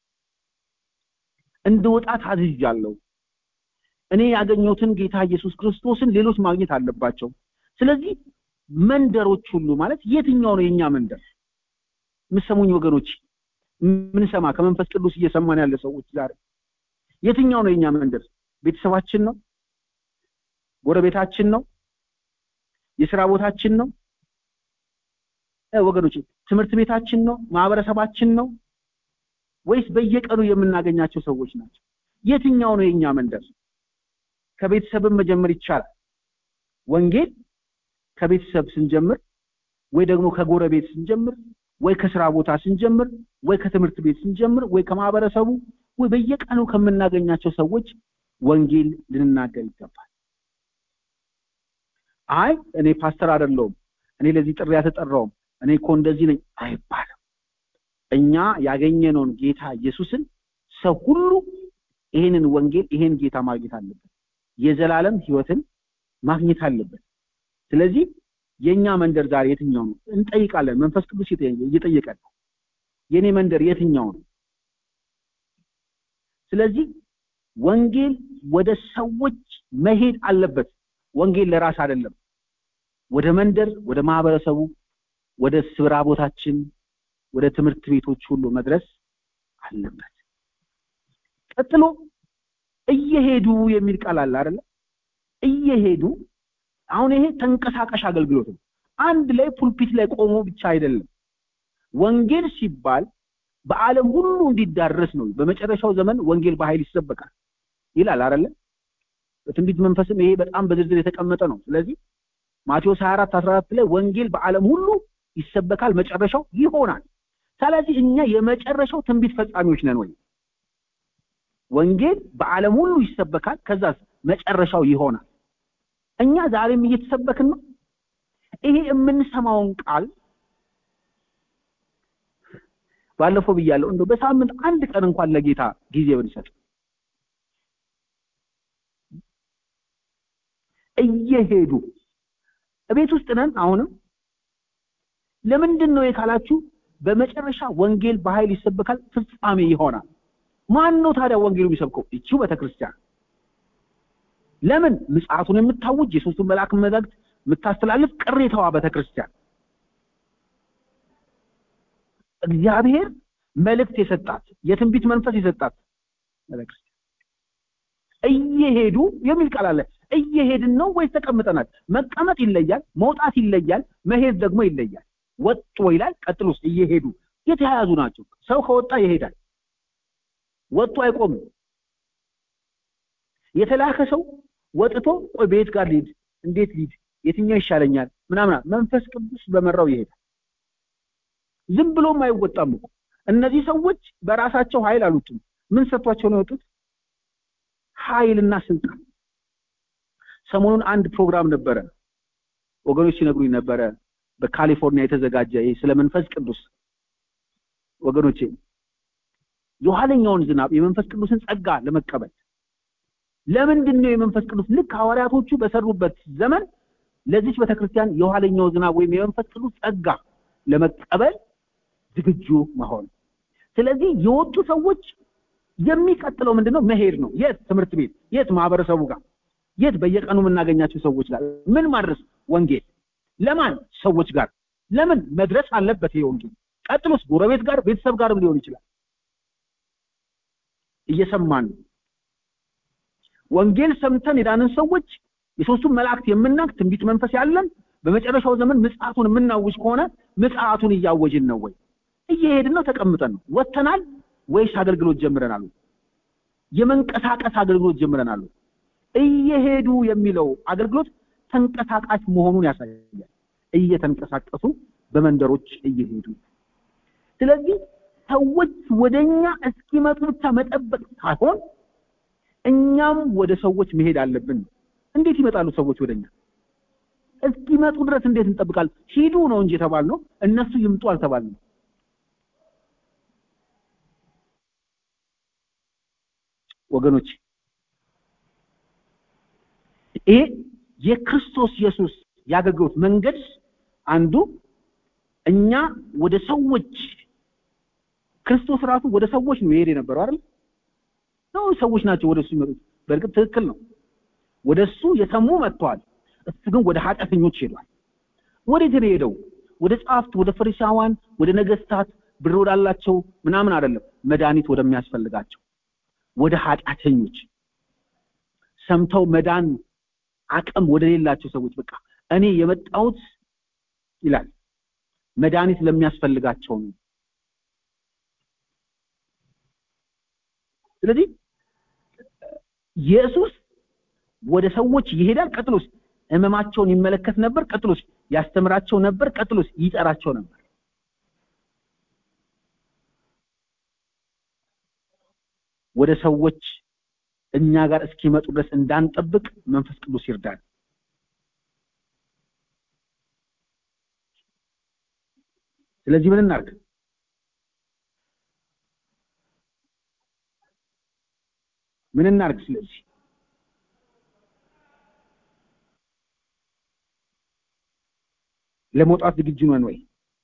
እንድወጣ ታዝዣለሁ። እኔ ያገኘሁትን ጌታ ኢየሱስ ክርስቶስን ሌሎች ማግኘት አለባቸው። ስለዚህ መንደሮች ሁሉ ማለት የትኛው ነው የኛ መንደር? የምሰሙኝ ወገኖች፣ ምንሰማ ከመንፈስ ቅዱስ እየሰማን ያለ ሰዎች ዛሬ የትኛው ነው የኛ መንደር? ቤተሰባችን ነው? ጎረቤታችን ነው? የስራ ቦታችን ነው? ወገኖች ትምህርት ቤታችን ነው? ማህበረሰባችን ነው? ወይስ በየቀኑ የምናገኛቸው ሰዎች ናቸው? የትኛው ነው የኛ መንደር? ከቤተሰብም መጀመር ይቻላል። ወንጌል ከቤተሰብ ስንጀምር ወይ ደግሞ ከጎረቤት ስንጀምር ወይ ከስራ ቦታ ስንጀምር ወይ ከትምህርት ቤት ስንጀምር ወይ ከማህበረሰቡ ወይ በየቀኑ ከምናገኛቸው ሰዎች ወንጌል ልንናገር ይገባል። አይ እኔ ፓስተር አይደለሁም፣ እኔ ለዚህ ጥሪ አልተጠራውም፣ እኔ እኮ እንደዚህ ነኝ አይባልም። እኛ ያገኘነውን ጌታ ኢየሱስን ሰው ሁሉ ይሄንን ወንጌል ይሄን ጌታ ማግኘት አለበት። የዘላለም ህይወትን ማግኘት አለበት። ስለዚህ የኛ መንደር ዛሬ የትኛው ነው እንጠይቃለን። መንፈስ ቅዱስ እየጠየቀን ነው። የኔ መንደር የትኛው ነው? ስለዚህ ወንጌል ወደ ሰዎች መሄድ አለበት። ወንጌል ለራስ አይደለም። ወደ መንደር፣ ወደ ማህበረሰቡ፣ ወደ ስራ ቦታችን፣ ወደ ትምህርት ቤቶች ሁሉ መድረስ አለበት። ቀጥሎ እየሄዱ የሚል ቃል አለ አይደለ? እየሄዱ አሁን ይሄ ተንቀሳቃሽ አገልግሎት ነው። አንድ ላይ ፑልፒት ላይ ቆሞ ብቻ አይደለም። ወንጌል ሲባል በዓለም ሁሉ እንዲዳረስ ነው። በመጨረሻው ዘመን ወንጌል በኃይል ይሰበካል ይላል አይደለ? በትንቢት መንፈስም ይሄ በጣም በዝርዝር የተቀመጠ ነው። ስለዚህ ማቴዎስ 24 14 ላይ ወንጌል በዓለም ሁሉ ይሰበካል፣ መጨረሻው ይሆናል። ስለዚህ እኛ የመጨረሻው ትንቢት ፈጻሚዎች ነን ወይ? ወንጌል በዓለም ሁሉ ይሰበካል፣ ከዛስ መጨረሻው ይሆናል። እኛ ዛሬም እየተሰበክን ነው። ይሄ የምንሰማውን ቃል ባለፈው ብያለሁ፣ እንደው በሳምንት አንድ ቀን እንኳን ለጌታ ጊዜ ብንሰጥ እየሄዱ እቤት ውስጥ ነን። አሁንም ለምንድን ነው የካላችሁ፣ በመጨረሻ ወንጌል በኃይል ይሰበካል፣ ፍጻሜ ይሆናል። ማን ነው ታዲያ ወንጌሉ የሚሰብከው? እቺው ቤተክርስቲያን። ለምን ምጽአቱን የምታውጅ የሶስቱን መልአክ መልእክት የምታስተላልፍ ቅሬታዋ ቤተክርስቲያን እግዚአብሔር መልእክት የሰጣት የትንቢት መንፈስ የሰጣት ቤተክርስቲያን እየሄዱ የሚል ቃል አለ። እየሄድን ነው ወይስ ተቀምጠናል? መቀመጥ ይለያል፣ መውጣት ይለያል፣ መሄድ ደግሞ ይለያል። ወጡ ይላል። ቀጥሎስ እየሄዱ የተያያዙ ናቸው። ሰው ከወጣ ይሄዳል፣ ወጡ አይቆምም። የተላከ ሰው ወጥቶ ቆይ ቤት ጋር ሊድ እንዴት ሊድ የትኛው ይሻለኛል ምናምን መንፈስ ቅዱስ በመራው ይሄዳል። ዝም ብሎም አይወጣም እኮ እነዚህ ሰዎች በራሳቸው ኃይል አሉትም። ምን ሰጥቷቸው ነው የወጡት? ኃይልና ስልጣን። ሰሞኑን አንድ ፕሮግራም ነበረ፣ ወገኖች ሲነግሩኝ ነበረ፣ በካሊፎርኒያ የተዘጋጀ ይሄ ስለ መንፈስ ቅዱስ ወገኖቼ፣ የኋለኛውን ዝናብ የመንፈስ ቅዱስን ጸጋ ለመቀበል ለምንድን ነው የመንፈስ ቅዱስ ልክ ሐዋርያቶቹ በሰሩበት ዘመን ለዚች ቤተክርስቲያን የኋለኛው ዝናብ ወይም የመንፈስ ቅዱስ ጸጋ ለመቀበል ዝግጁ መሆን። ስለዚህ የወጡ ሰዎች የሚቀጥለው ምንድነው? መሄድ ነው። የት? ትምህርት ቤት። የት? ማህበረሰቡ ጋር። የት? በየቀኑ የምናገኛቸው ሰዎች ጋር። ምን ማድረስ? ወንጌል። ለማን? ሰዎች ጋር። ለምን? መድረስ አለበት ይሄ ወንጌል። ቀጥሎስ? ጎረቤት ጋር፣ ቤተሰብ ጋርም ሊሆን ይችላል። እየሰማን ነው። ወንጌል ሰምተን የዳንን ሰዎች የሶስቱን መላእክት የምናውቅ ትንቢት መንፈስ ያለን በመጨረሻው ዘመን ምጽአቱን የምናውጅ ከሆነ ምጽአቱን እያወጅን ነው ወይ? እየሄድን ነው? ተቀምጠን ነው? ወጥተናል ወይስ አገልግሎት ጀምረናል? የመንቀሳቀስ አገልግሎት ጀምረናል? እየሄዱ የሚለው አገልግሎት ተንቀሳቃሽ መሆኑን ያሳያል። እየተንቀሳቀሱ በመንደሮች እየሄዱ ስለዚህ ሰዎች ወደኛ እስኪመጡ ብቻ መጠበቅ ሳይሆን እኛም ወደ ሰዎች መሄድ አለብን። እንዴት ይመጣሉ ሰዎች ወደኛ? እስኪመጡ ድረስ እንዴት እንጠብቃለን? ሂዱ ነው እንጂ የተባልነው እነሱ ይምጡ አልተባልንም። ወገኖች ይሄ የክርስቶስ ኢየሱስ የአገልግሎት መንገድ አንዱ እኛ ወደ ሰዎች ክርስቶስ ራሱ ወደ ሰዎች ነው የሄደ የነበረው አይደል? ነው ሰዎች ናቸው ወደ እሱ ይመጡት። በእርግጥ ትክክል ነው። ወደ እሱ የሰሙ መጥተዋል። እሱ ግን ወደ ኃጢአተኞች ሄዷል። ወዴት ነው የሄደው? ወደ ጸሐፍት፣ ወደ ፈሪሳውያን፣ ወደ ነገስታት፣ ብር ወዳላቸው ምናምን አይደለም። መድኃኒት ወደሚያስፈልጋቸው ወደ ኃጢአተኞች ሰምተው መዳን አቅም ወደሌላቸው ሰዎች በቃ እኔ የመጣሁት ይላል መድኃኒት ለሚያስፈልጋቸው ነው። ስለዚህ ኢየሱስ ወደ ሰዎች ይሄዳል። ቀጥሎስ ህመማቸውን ይመለከት ነበር። ቀጥሎስ ያስተምራቸው ነበር። ቀጥሎስ ይጠራቸው ነበር። ወደ ሰዎች እኛ ጋር እስኪመጡ ድረስ እንዳንጠብቅ መንፈስ ቅዱስ ይርዳል። ስለዚህ ምን እናድርግ? ምን እናድርግ? ስለዚህ ለመውጣት ዝግጁ ነን ወይ?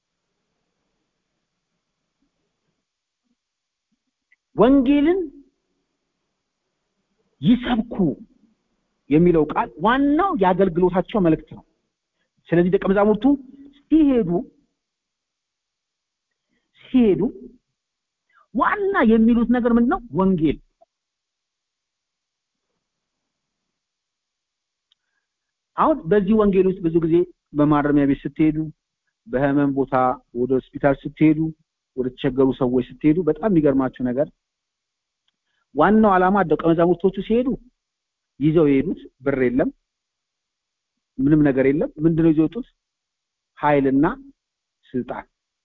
ወንጌልን ይሰብኩ የሚለው ቃል ዋናው የአገልግሎታቸው መልእክት ነው። ስለዚህ ደቀ መዛሙርቱ ሲሄዱ ሲሄዱ ዋና የሚሉት ነገር ምንድን ነው? ወንጌል አሁን በዚህ ወንጌል ውስጥ ብዙ ጊዜ በማረሚያ ቤት ስትሄዱ፣ በህመም ቦታ ወደ ሆስፒታል ስትሄዱ፣ ወደ ተቸገሩ ሰዎች ስትሄዱ በጣም የሚገርማችሁ ነገር ዋናው ዓላማ ደቀ መዛሙርቶቹ ሲሄዱ ይዘው የሄዱት ብር የለም፣ ምንም ነገር የለም። ምንድነው ይዘው የወጡት? ኃይልና ስልጣን።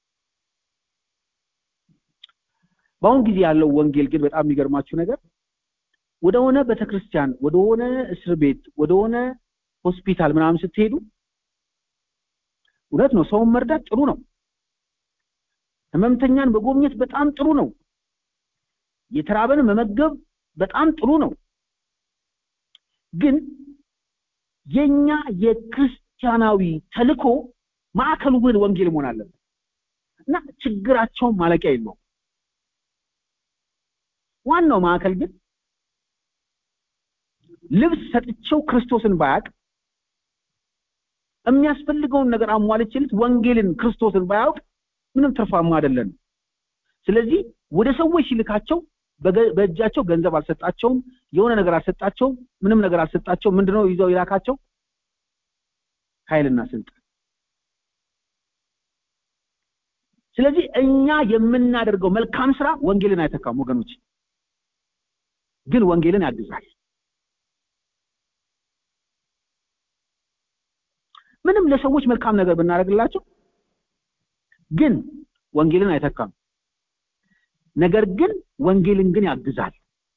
በአሁን ጊዜ ያለው ወንጌል ግን በጣም የሚገርማችሁ ነገር ወደ ሆነ ቤተክርስቲያን፣ ወደ ሆነ እስር ቤት፣ ወደ ሆነ ሆስፒታል ምናምን ስትሄዱ እውነት ነው፣ ሰውን መርዳት ጥሩ ነው። ህመምተኛን መጎብኘት በጣም ጥሩ ነው። የተራበን መመገብ በጣም ጥሩ ነው። ግን የኛ የክርስቲያናዊ ተልኮ ማዕከሉ ግን ወንጌል መሆን አለበት እና ችግራቸውን ማለቂያ የለውም። ዋናው ማዕከል ግን ልብስ ሰጥቼው ክርስቶስን ባያቅ የሚያስፈልገውን ነገር አሟልቼለት ወንጌልን ክርስቶስን ባያውቅ ምንም ትርፋማ አይደለም። ስለዚህ ወደ ሰዎች ሲልካቸው በእጃቸው ገንዘብ አልሰጣቸውም፣ የሆነ ነገር አልሰጣቸውም፣ ምንም ነገር አልሰጣቸውም። ምንድነው ይዘው ይላካቸው? ኃይልና ስልጣን። ስለዚህ እኛ የምናደርገው መልካም ስራ ወንጌልን አይተካም ወገኖች፣ ግን ወንጌልን ያግዛል። ምንም ለሰዎች መልካም ነገር ብናደርግላቸው ግን ወንጌልን አይተካም። ነገር ግን ወንጌልን ግን ያግዛል።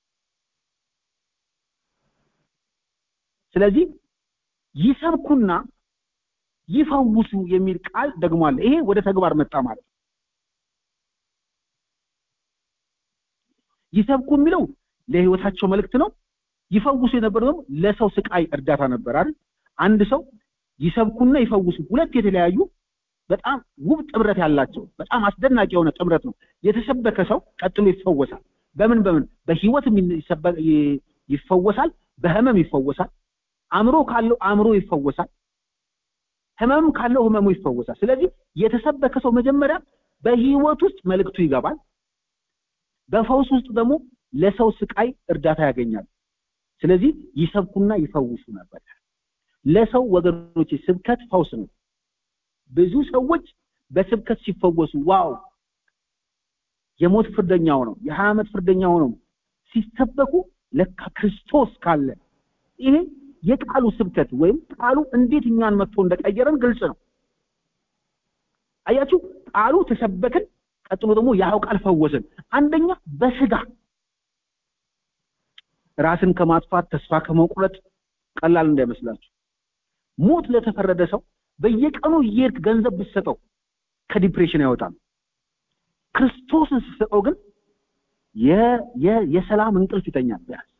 ስለዚህ ይሰብኩና ይፈውሱ የሚል ቃል ደግሞ አለ። ይሄ ወደ ተግባር መጣ ማለት ነው። ይሰብኩ የሚለው ለህይወታቸው መልእክት ነው። ይፈውሱ የነበረው ደግሞ ለሰው ስቃይ እርዳታ ነበር አይደል? አንድ ሰው ይሰብኩና ይፈውሱ ሁለት የተለያዩ በጣም ውብ ጥምረት ያላቸው በጣም አስደናቂ የሆነ ጥምረት ነው። የተሰበከ ሰው ቀጥሎ ይፈወሳል። በምን በምን በህይወት ይፈወሳል፣ በህመም ይፈወሳል፣ አእምሮ ካለው አእምሮ ይፈወሳል፣ ህመም ካለው ህመሙ ይፈወሳል። ስለዚህ የተሰበከ ሰው መጀመሪያ በህይወት ውስጥ መልእክቱ ይገባል። በፈውስ ውስጥ ደግሞ ለሰው ስቃይ እርዳታ ያገኛል። ስለዚህ ይሰብኩና ይፈውሱ ነበር። ለሰው ወገኖች ስብከት ፈውስ ነው። ብዙ ሰዎች በስብከት ሲፈወሱ ዋው የሞት ፍርደኛ ሆነው የሀያ ዓመት ፍርደኛ ሆነው ሲሰበኩ ለካ ክርስቶስ ካለ ይሄ የቃሉ ስብከት ወይም ቃሉ እንዴት እኛን መጥቶ እንደቀየረን ግልጽ ነው። አያችሁ፣ ቃሉ ተሰበክን፣ ቀጥሎ ደግሞ ያው ቃል ፈወስን። አንደኛ በስጋ ራስን ከማጥፋት ተስፋ ከመቁረጥ ቀላል እንዳይመስላችሁ። ሞት ለተፈረደ ሰው በየቀኑ እየሄድክ ገንዘብ ብትሰጠው ከዲፕሬሽን አይወጣም። ክርስቶስን ስትሰጠው ግን የሰላም እንቅልፍ ይተኛል። ቢያንስ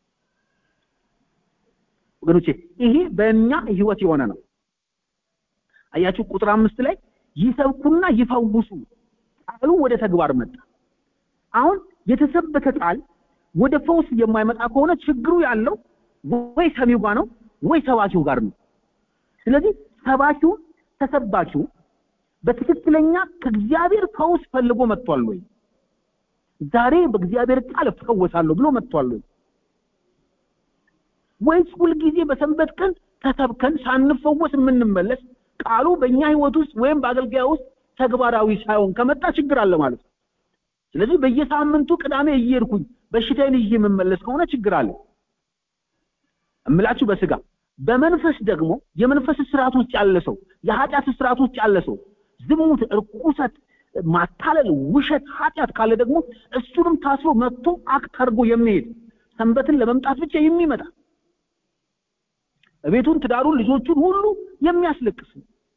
ወገኖቼ ይሄ በእኛ ህይወት የሆነ ነው። አያችሁ ቁጥር አምስት ላይ ይሰብኩና ይፈውሱ ቃሉ ወደ ተግባር መጣ። አሁን የተሰበከ ቃል ወደ ፈውስ የማይመጣ ከሆነ ችግሩ ያለው ወይ ሰሚው ጋር ነው ወይ ሰባኪው ጋር ነው። ስለዚህ ሰባኪው ተሰባኪው በትክክለኛ ከእግዚአብሔር ፈውስ ፈልጎ መጥቷል ወይ? ዛሬ በእግዚአብሔር ቃል እፈወሳለሁ ብሎ መጥቷል ወይ? ወይስ ሁልጊዜ በሰንበት ቀን ተሰብከን ሳንፈወስ የምንመለስ ቃሉ በእኛ ህይወት ውስጥ ወይም በአገልጋያ ውስጥ ተግባራዊ ሳይሆን ከመጣ ችግር አለ ማለት ነው። ስለዚህ በየሳምንቱ ቅዳሜ እየሄድኩኝ በሽታዬን ይዤ የምመለስ ከሆነ ችግር አለ እምላችሁ በስጋ በመንፈስ ደግሞ የመንፈስ ስርዓት ውስጥ ያለ ሰው የኃጢአት ስርዓት ውስጥ ያለ ሰው ዝሙት፣ እርኩሰት፣ ማታለል፣ ውሸት፣ ኃጢአት ካለ ደግሞ እሱንም ታስሮ መጥቶ አክት አድርጎ የሚሄድ ሰንበትን ለመምጣት ብቻ የሚመጣ ቤቱን፣ ትዳሩን፣ ልጆቹን ሁሉ የሚያስለቅስ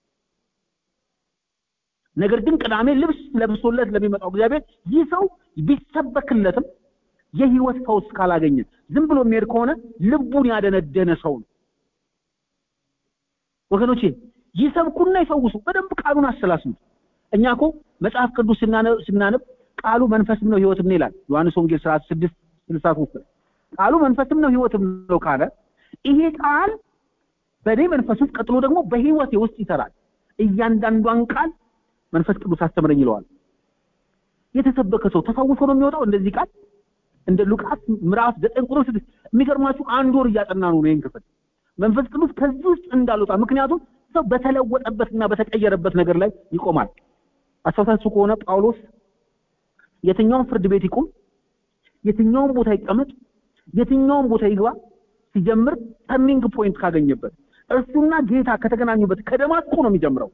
ነገር ግን ቅዳሜ ልብስ ለብሶለት ለሚመጣው እግዚአብሔር ይህ ሰው ቢሰበክለትም የህይወት ፈውስ ካላገኘ ዝም ብሎ የሚሄድ ከሆነ ልቡን ያደነደነ ሰው ነው። ወገኖቼ ይሰብኩና ይፈውሱ። በደንብ ቃሉን አሰላስሉት። እኛ እኮ መጽሐፍ ቅዱስ ስናነብ ቃሉ መንፈስም ነው ህይወትም ነው ይላል። ዮሐንስ ወንጌል ስርዓት ስድስት ስልሳ ሶስት ቃሉ መንፈስም ነው ህይወትም ነው ካለ ይሄ ቃል በእኔ መንፈስ ውስጥ ቀጥሎ ደግሞ በህይወቴ ውስጥ ይሰራል። እያንዳንዷን ቃል መንፈስ ቅዱስ አስተምረኝ ይለዋል። የተሰበከ ሰው ተፈውሶ ነው የሚወጣው። እንደዚህ ቃል እንደ ሉቃስ ምዕራፍ ዘጠኝ ቁጥር ስድስት የሚገርማችሁ አንድ ወር እያጠና ነው ይህን ክፍል መንፈስ ቅዱስ ከዚህ ውስጥ እንዳልወጣ። ምክንያቱም ሰው በተለወጠበትና በተቀየረበት ነገር ላይ ይቆማል። አስታውሳችሁ ከሆነ ጳውሎስ የትኛውም ፍርድ ቤት ይቁም፣ የትኛውም ቦታ ይቀመጥ፣ የትኛውም ቦታ ይግባ፣ ሲጀምር ተርኒንግ ፖይንት ካገኘበት እርሱና ጌታ ከተገናኙበት ከደማስቆ ነው የሚጀምረው።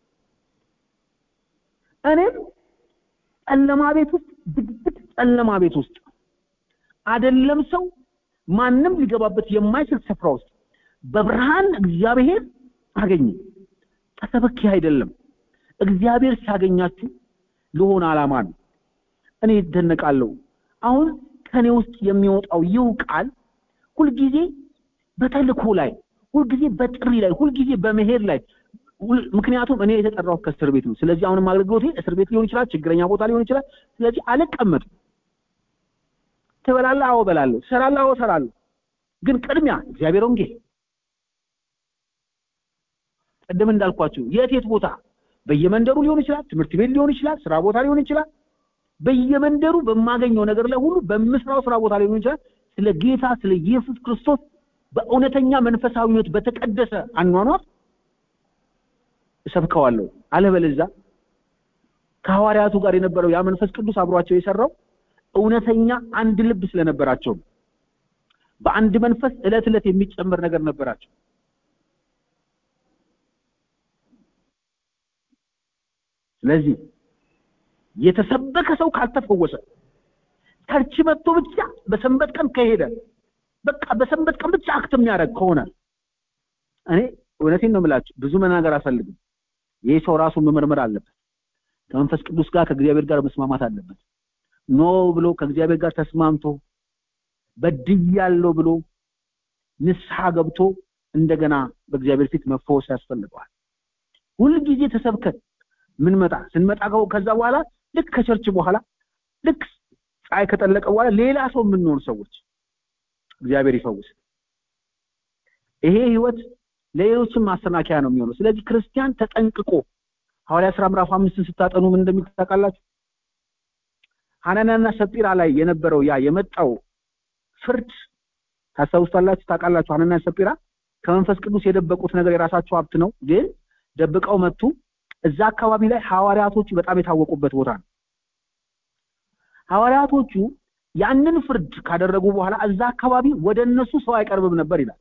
እኔም ጨለማ ቤት ውስጥ ድቅድቅ ጨለማ ቤት ውስጥ አይደለም ሰው ማንም ሊገባበት የማይችል ስፍራ ውስጥ በብርሃን እግዚአብሔር አገኘ። ተሰብኬ አይደለም። እግዚአብሔር ሲያገኛችሁ ለሆነ ዓላማ ነው። እኔ ይደነቃለሁ። አሁን ከኔ ውስጥ የሚወጣው ይው ቃል ሁልጊዜ በተልኮ ላይ፣ ሁልጊዜ በጥሪ ላይ፣ ሁልጊዜ በመሄድ ላይ ምክንያቱም እኔ የተጠራሁት ከእስር ቤት ነው። ስለዚህ አሁንም አገልግሎቴ እስር ቤት ሊሆን ይችላል፣ ችግረኛ ቦታ ሊሆን ይችላል። ስለዚህ አልቀመጥም። ትበላለህ? አዎ እበላለሁ። ትሰራለህ? አዎ እሰራለሁ። ግን ቅድሚያ እግዚአብሔር ወንጌል ቅድም እንዳልኳችሁ የት የት ቦታ በየመንደሩ ሊሆን ይችላል፣ ትምህርት ቤት ሊሆን ይችላል፣ ስራ ቦታ ሊሆን ይችላል። በየመንደሩ በማገኘው ነገር ላይ ሁሉ በምስራው ስራ ቦታ ሊሆን ይችላል ስለ ጌታ ስለ ኢየሱስ ክርስቶስ በእውነተኛ መንፈሳዊነት በተቀደሰ አኗኗር እሰብከዋለሁ። አለበለዚያ ከሐዋርያቱ ጋር የነበረው ያ መንፈስ ቅዱስ አብሯቸው የሰራው እውነተኛ አንድ ልብ ስለነበራቸው በአንድ መንፈስ እለት እለት የሚጨመር ነገር ነበራቸው። ስለዚህ የተሰበከ ሰው ካልተፈወሰ ቸርች መጥቶ ብቻ በሰንበት ቀን ከሄደ በቃ በሰንበት ቀን ብቻ አክት የሚያደርግ ከሆነ እኔ እውነቴን ነው የምላችሁ፣ ብዙ መናገር አልፈልግም። ይህ ሰው ራሱን መመርመር አለበት። ከመንፈስ ቅዱስ ጋር ከእግዚአብሔር ጋር መስማማት አለበት። ኖ ብሎ ከእግዚአብሔር ጋር ተስማምቶ በድያለሁ ብሎ ንስሐ ገብቶ እንደገና በእግዚአብሔር ፊት መፈወስ ያስፈልገዋል። ሁልጊዜ ተሰብከን ምንመጣ ስንመጣ ከዛ በኋላ ልክ ከቸርች በኋላ ልክ ፀሐይ ከጠለቀ በኋላ ሌላ ሰው የምንሆን ሰዎች እግዚአብሔር ይፈውስ። ይሄ ህይወት ለሌሎችም ማሰናከያ ነው የሚሆነው። ስለዚህ ክርስቲያን ተጠንቅቆ ሐዋርያ ሥራ ምዕራፍ አምስትን ስታጠኑ ምን እንደሚል ታውቃላችሁ? ሐናንያና ሰጲራ ላይ የነበረው ያ የመጣው ፍርድ ታስታውሳላችሁ፣ ታውቃላችሁ። ሐናንያ ሰጲራ ከመንፈስ ቅዱስ የደበቁት ነገር የራሳቸው ሀብት ነው፣ ግን ደብቀው መጡ። እዛ አካባቢ ላይ ሐዋርያቶቹ በጣም የታወቁበት ቦታ ነው። ሐዋርያቶቹ ያንን ፍርድ ካደረጉ በኋላ እዛ አካባቢ ወደ እነሱ ሰው አይቀርብም ነበር ይላል።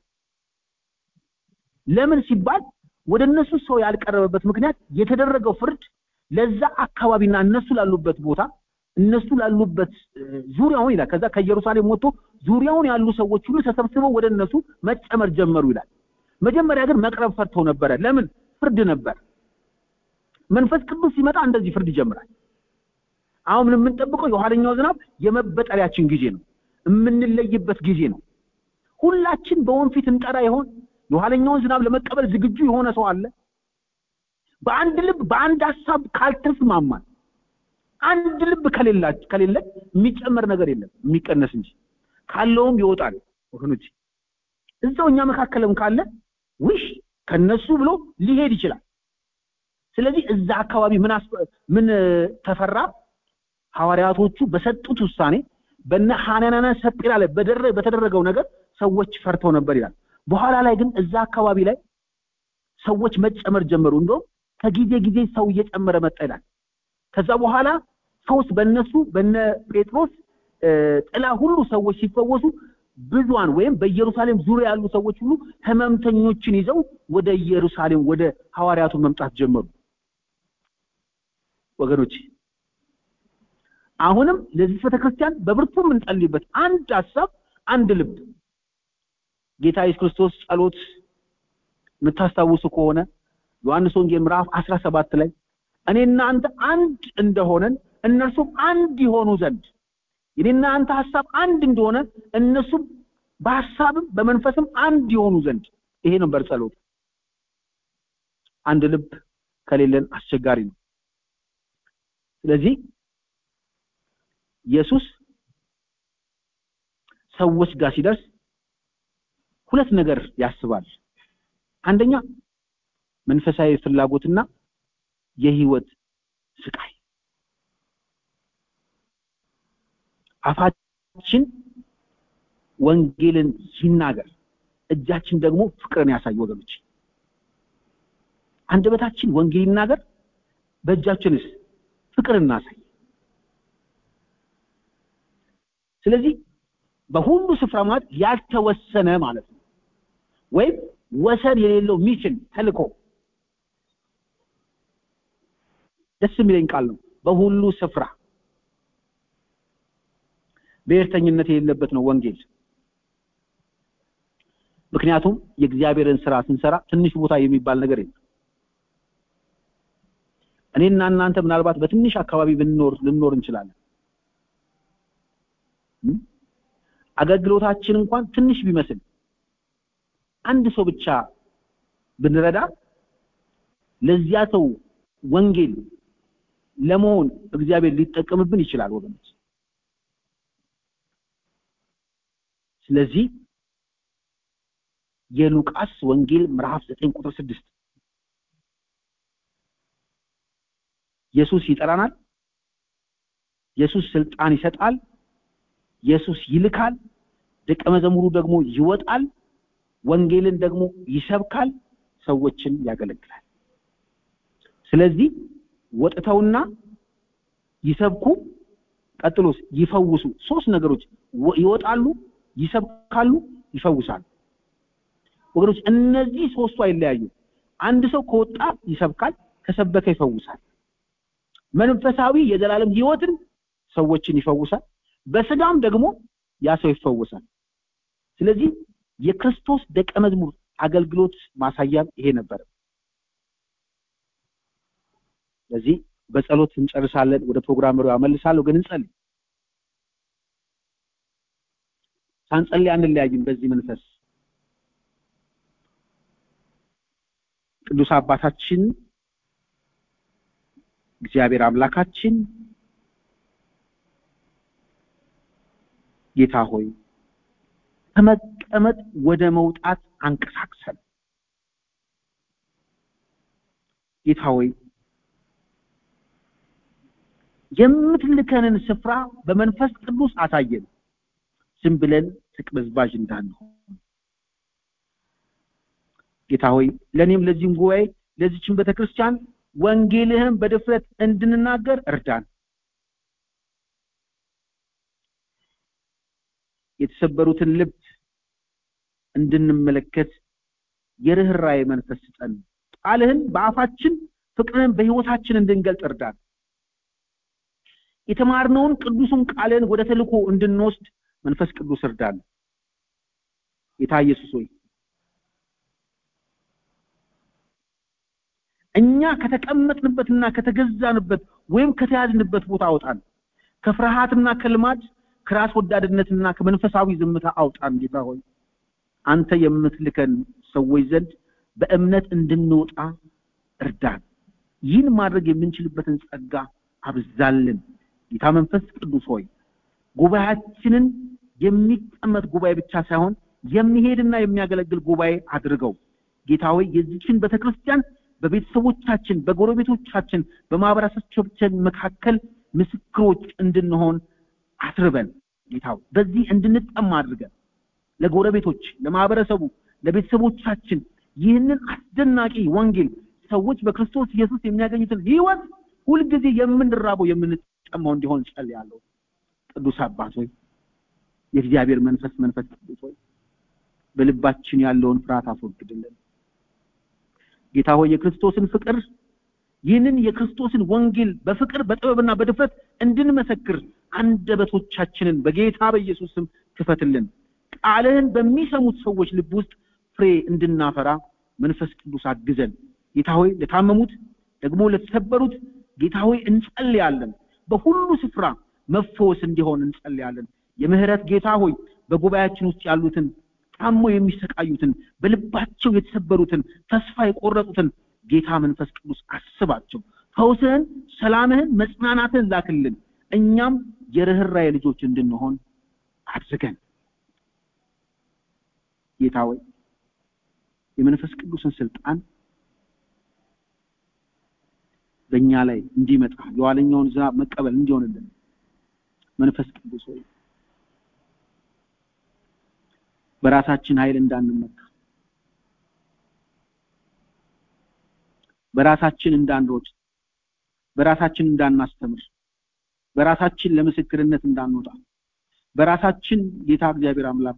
ለምን ሲባል ወደ እነሱ ሰው ያልቀረበበት ምክንያት የተደረገው ፍርድ ለዛ አካባቢና እነሱ ላሉበት ቦታ እነሱ ላሉበት ዙሪያውን ይላል። ከዛ ከኢየሩሳሌም ወጥቶ ዙሪያውን ያሉ ሰዎች ሁሉ ተሰብስበው ወደ እነሱ መጨመር ጀመሩ ይላል። መጀመሪያ ግን መቅረብ ፈርተው ነበረ። ለምን? ፍርድ ነበር። መንፈስ ቅዱስ ሲመጣ እንደዚህ ፍርድ ይጀምራል። አሁን የምንጠብቀው የኋለኛው ዝናብ የመበጠሪያችን ጊዜ ነው፣ የምንለይበት ጊዜ ነው። ሁላችን በወንፊት እንጠራ ይሆን? የኋለኛውን ዝናብ ለመቀበል ዝግጁ የሆነ ሰው አለ? በአንድ ልብ በአንድ ሀሳብ ካልተስማማን አንድ ልብ ከሌላ ከሌለ የሚጨመር ነገር የለም የሚቀነስ እንጂ ካለውም ይወጣል። ወገኖች እዛው እኛ መካከልም ካለ ውሽ ከነሱ ብሎ ሊሄድ ይችላል። ስለዚህ እዛ አካባቢ ምን ምን ተፈራ? ሐዋርያቶቹ በሰጡት ውሳኔ በነ ሐናንያና ሰጲራ ላይ በተደረገው ነገር ሰዎች ፈርተው ነበር ይላል። በኋላ ላይ ግን እዛ አካባቢ ላይ ሰዎች መጨመር ጀመሩ። እንደውም ከጊዜ ጊዜ ሰው እየጨመረ መጣ ይላል። ከዛ በኋላ ፈውስ በእነሱ በነ ጴጥሮስ ጥላ ሁሉ ሰዎች ሲፈወሱ ብዙዋን ወይም በኢየሩሳሌም ዙሪያ ያሉ ሰዎች ሁሉ ህመምተኞችን ይዘው ወደ ኢየሩሳሌም ወደ ሐዋርያቱ መምጣት ጀመሩ። ወገኖች አሁንም ለዚህ ቤተክርስቲያን በብርቱ የምንጸልይበት አንድ ሀሳብ፣ አንድ ልብ ጌታ ኢየሱስ ክርስቶስ ጸሎት የምታስታውሱ ከሆነ ዮሐንስ ወንጌል ምዕራፍ 17 ላይ እኔና አንተ አንድ እንደሆነን እነርሱም አንድ ይሆኑ ዘንድ የኔና አንተ ሐሳብ አንድ እንደሆነ እነሱም በሐሳብም በመንፈስም አንድ ይሆኑ ዘንድ ይሄ ነበር ጸሎት። አንድ ልብ ከሌለን አስቸጋሪ ነው። ስለዚህ ኢየሱስ ሰዎች ጋር ሲደርስ ሁለት ነገር ያስባል። አንደኛ መንፈሳዊ ፍላጎትና የህይወት ስቃይ። አፋችን ወንጌልን ሲናገር፣ እጃችን ደግሞ ፍቅርን ያሳይ። ወገኖች አንደበታችን ወንጌል ይናገር፣ በእጃችንስ ፍቅር እናሳይ። ስለዚህ በሁሉ ስፍራ ማለት ያልተወሰነ ማለት ነው ወይም ወሰን የሌለው ሚሽን ተልኮ ደስ የሚለኝ ቃል ነው በሁሉ ስፍራ ብሔርተኝነት የሌለበት ነው ወንጌል ምክንያቱም የእግዚአብሔርን ስራ ስንሰራ ትንሽ ቦታ የሚባል ነገር የለም እኔና እናንተ ምናልባት በትንሽ አካባቢ ብንኖር ልንኖር እንችላለን አገልግሎታችን እንኳን ትንሽ ቢመስል አንድ ሰው ብቻ ብንረዳ ለዚያ ሰው ወንጌል ለመሆን እግዚአብሔር ሊጠቀምብን ይችላል ወገኖች ስለዚህ የሉቃስ ወንጌል ምዕራፍ 9 ቁጥር 6 ኢየሱስ ይጠራናል ኢየሱስ ስልጣን ይሰጣል ኢየሱስ ይልካል ደቀ መዘሙሩ ደግሞ ይወጣል ወንጌልን ደግሞ ይሰብካል ሰዎችን ያገለግላል ስለዚህ ወጥተውና ይሰብኩ ቀጥሎስ ይፈውሱ ሶስት ነገሮች ይወጣሉ ይሰብካሉ ይፈውሳሉ ወገኖች እነዚህ ሶስቱ አይለያዩ አንድ ሰው ከወጣ ይሰብካል ከሰበከ ይፈውሳል መንፈሳዊ የዘላለም ህይወትን ሰዎችን ይፈውሳል በስጋም ደግሞ ያ ሰው ይፈወሳል ስለዚህ የክርስቶስ ደቀ መዝሙር አገልግሎት ማሳያም ይሄ ነበር ስለዚህ በጸሎት እንጨርሳለን ወደ ፕሮግራመሩ ያመልሳለሁ ግን እንጸልይ ሳንጸልይ አንለያይም በዚህ መንፈስ ቅዱስ አባታችን እግዚአብሔር አምላካችን ጌታ ሆይ ከመቀመጥ ወደ መውጣት አንቀሳቅሰን ጌታ ሆይ የምትልከንን ስፍራ በመንፈስ ቅዱስ አሳየን ዝም ብለን ተቅበዝባዥ እንዳንሆን ጌታ ሆይ ለእኔም ለዚህም ጉባኤ ለዚችን ቤተክርስቲያን ወንጌልህን በድፍረት እንድንናገር እርዳን የተሰበሩትን ልብ እንድንመለከት የርኅራኄ መንፈስ ስጠን ቃልህን በአፋችን ፍቅርህን በህይወታችን እንድንገልጥ እርዳን የተማርነውን ቅዱሱን ቃልህን ወደ ተልኮ እንድንወስድ መንፈስ ቅዱስ እርዳን ጌታ ኢየሱስ ሆይ እኛ ከተቀመጥንበትና ከተገዛንበት ወይም ከተያዝንበት ቦታ አውጣን ከፍርሃትና ከልማድ ከራስ ወዳድነትና ከመንፈሳዊ ዝምታ አውጣን ጌታ ሆይ አንተ የምትልከን ሰዎች ዘንድ በእምነት እንድንወጣ እርዳን ይህን ማድረግ የምንችልበትን ጸጋ አብዛልን ጌታ መንፈስ ቅዱስ ሆይ ጉባኤያችንን የሚቀመጥ ጉባኤ ብቻ ሳይሆን የሚሄድና የሚያገለግል ጉባኤ አድርገው ጌታ ሆይ የዚችን ቤተክርስቲያን በቤተሰቦቻችን በጎረቤቶቻችን በማህበረሰቦቻችን መካከል ምስክሮች እንድንሆን አስርበን ጌታው በዚህ እንድንጠማ አድርገን ለጎረቤቶች ለማህበረሰቡ ለቤተሰቦቻችን ይህንን አስደናቂ ወንጌል ሰዎች በክርስቶስ ኢየሱስ የሚያገኙትን ህይወት ሁልጊዜ የምንራበው የምንጠማው እንዲሆን ጸልያለሁ ቅዱስ አባት ሆይ የእግዚአብሔር መንፈስ መንፈስ ቅዱስ ሆይ በልባችን ያለውን ፍርሃት አስወግድልን ጌታ ሆይ የክርስቶስን ፍቅር ይህንን የክርስቶስን ወንጌል በፍቅር በጥበብና በድፍረት እንድንመሰክር አንደበቶቻችንን በጌታ በኢየሱስ ስም ክፈትልን ቃልህን በሚሰሙት ሰዎች ልብ ውስጥ ፍሬ እንድናፈራ መንፈስ ቅዱስ አግዘን ጌታ ሆይ ለታመሙት ደግሞ ለተሰበሩት ጌታ ሆይ እንጸልያለን በሁሉ ስፍራ መፈወስ እንዲሆን እንጸልያለን የምህረት ጌታ ሆይ በጉባኤያችን ውስጥ ያሉትን ታሞ የሚሰቃዩትን በልባቸው የተሰበሩትን ተስፋ የቆረጡትን ጌታ መንፈስ ቅዱስ አስባቸው ፈውስህን ሰላምህን መጽናናትን ላክልን እኛም የርኅራኄ ልጆች እንድንሆን አድርገን ጌታ ሆይ የመንፈስ ቅዱስን ስልጣን በእኛ ላይ እንዲመጣ የኋለኛውን ዝናብ መቀበል እንዲሆንልን መንፈስ ቅዱስ ሆይ በራሳችን ኃይል እንዳንመካ በራሳችን እንዳንሮጥ በራሳችን እንዳናስተምር በራሳችን ለምስክርነት እንዳንወጣ በራሳችን ጌታ እግዚአብሔር አምላክ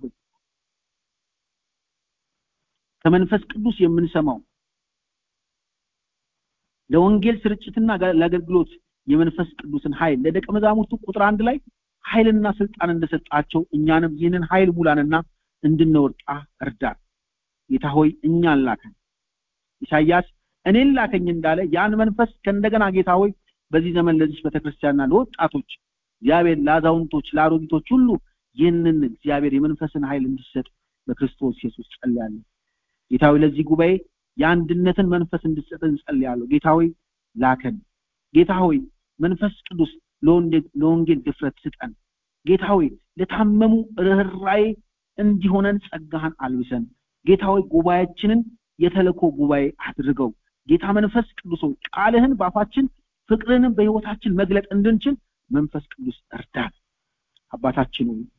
ከመንፈስ ቅዱስ የምንሰማው ለወንጌል ስርጭትና ለአገልግሎት የመንፈስ ቅዱስን ኃይል ለደቀ መዛሙርቱ ቁጥር አንድ ላይ ኃይልና ስልጣን እንደሰጣቸው እኛንም ይህንን ኃይል ሙላንና እንድንወጣ እርዳን። ጌታ ሆይ እኛን ላከን። ኢሳይያስ እኔን ላከኝ እንዳለ ያን መንፈስ ከእንደገና ጌታ ሆይ በዚህ ዘመን ለዚህ ቤተክርስቲያንና ለወጣቶች እግዚአብሔር ለአዛውንቶች፣ ለአሮጊቶች ሁሉ ይህንን እግዚአብሔር የመንፈስን ኃይል እንዲሰጥ በክርስቶስ ኢየሱስ ጸልያለሁ። ጌታ ሆይ ለዚህ ጉባኤ የአንድነትን መንፈስ እንድትሰጥ እንጸልያለሁ። ጌታ ሆይ ላከን። ጌታ ሆይ መንፈስ ቅዱስ ለወንጌል ድፍረት ስጠን። ጌታ ሆይ ለታመሙ ርኅራዬ እንዲሆነን ጸጋህን አልብሰን። ጌታ ሆይ ጉባኤያችንን የተልእኮ ጉባኤ አድርገው። ጌታ መንፈስ ቅዱስ ሆይ ቃልህን በአፋችን ፍቅርህንም በህይወታችን መግለጥ እንድንችል መንፈስ ቅዱስ እርዳን። አባታችን ሆይ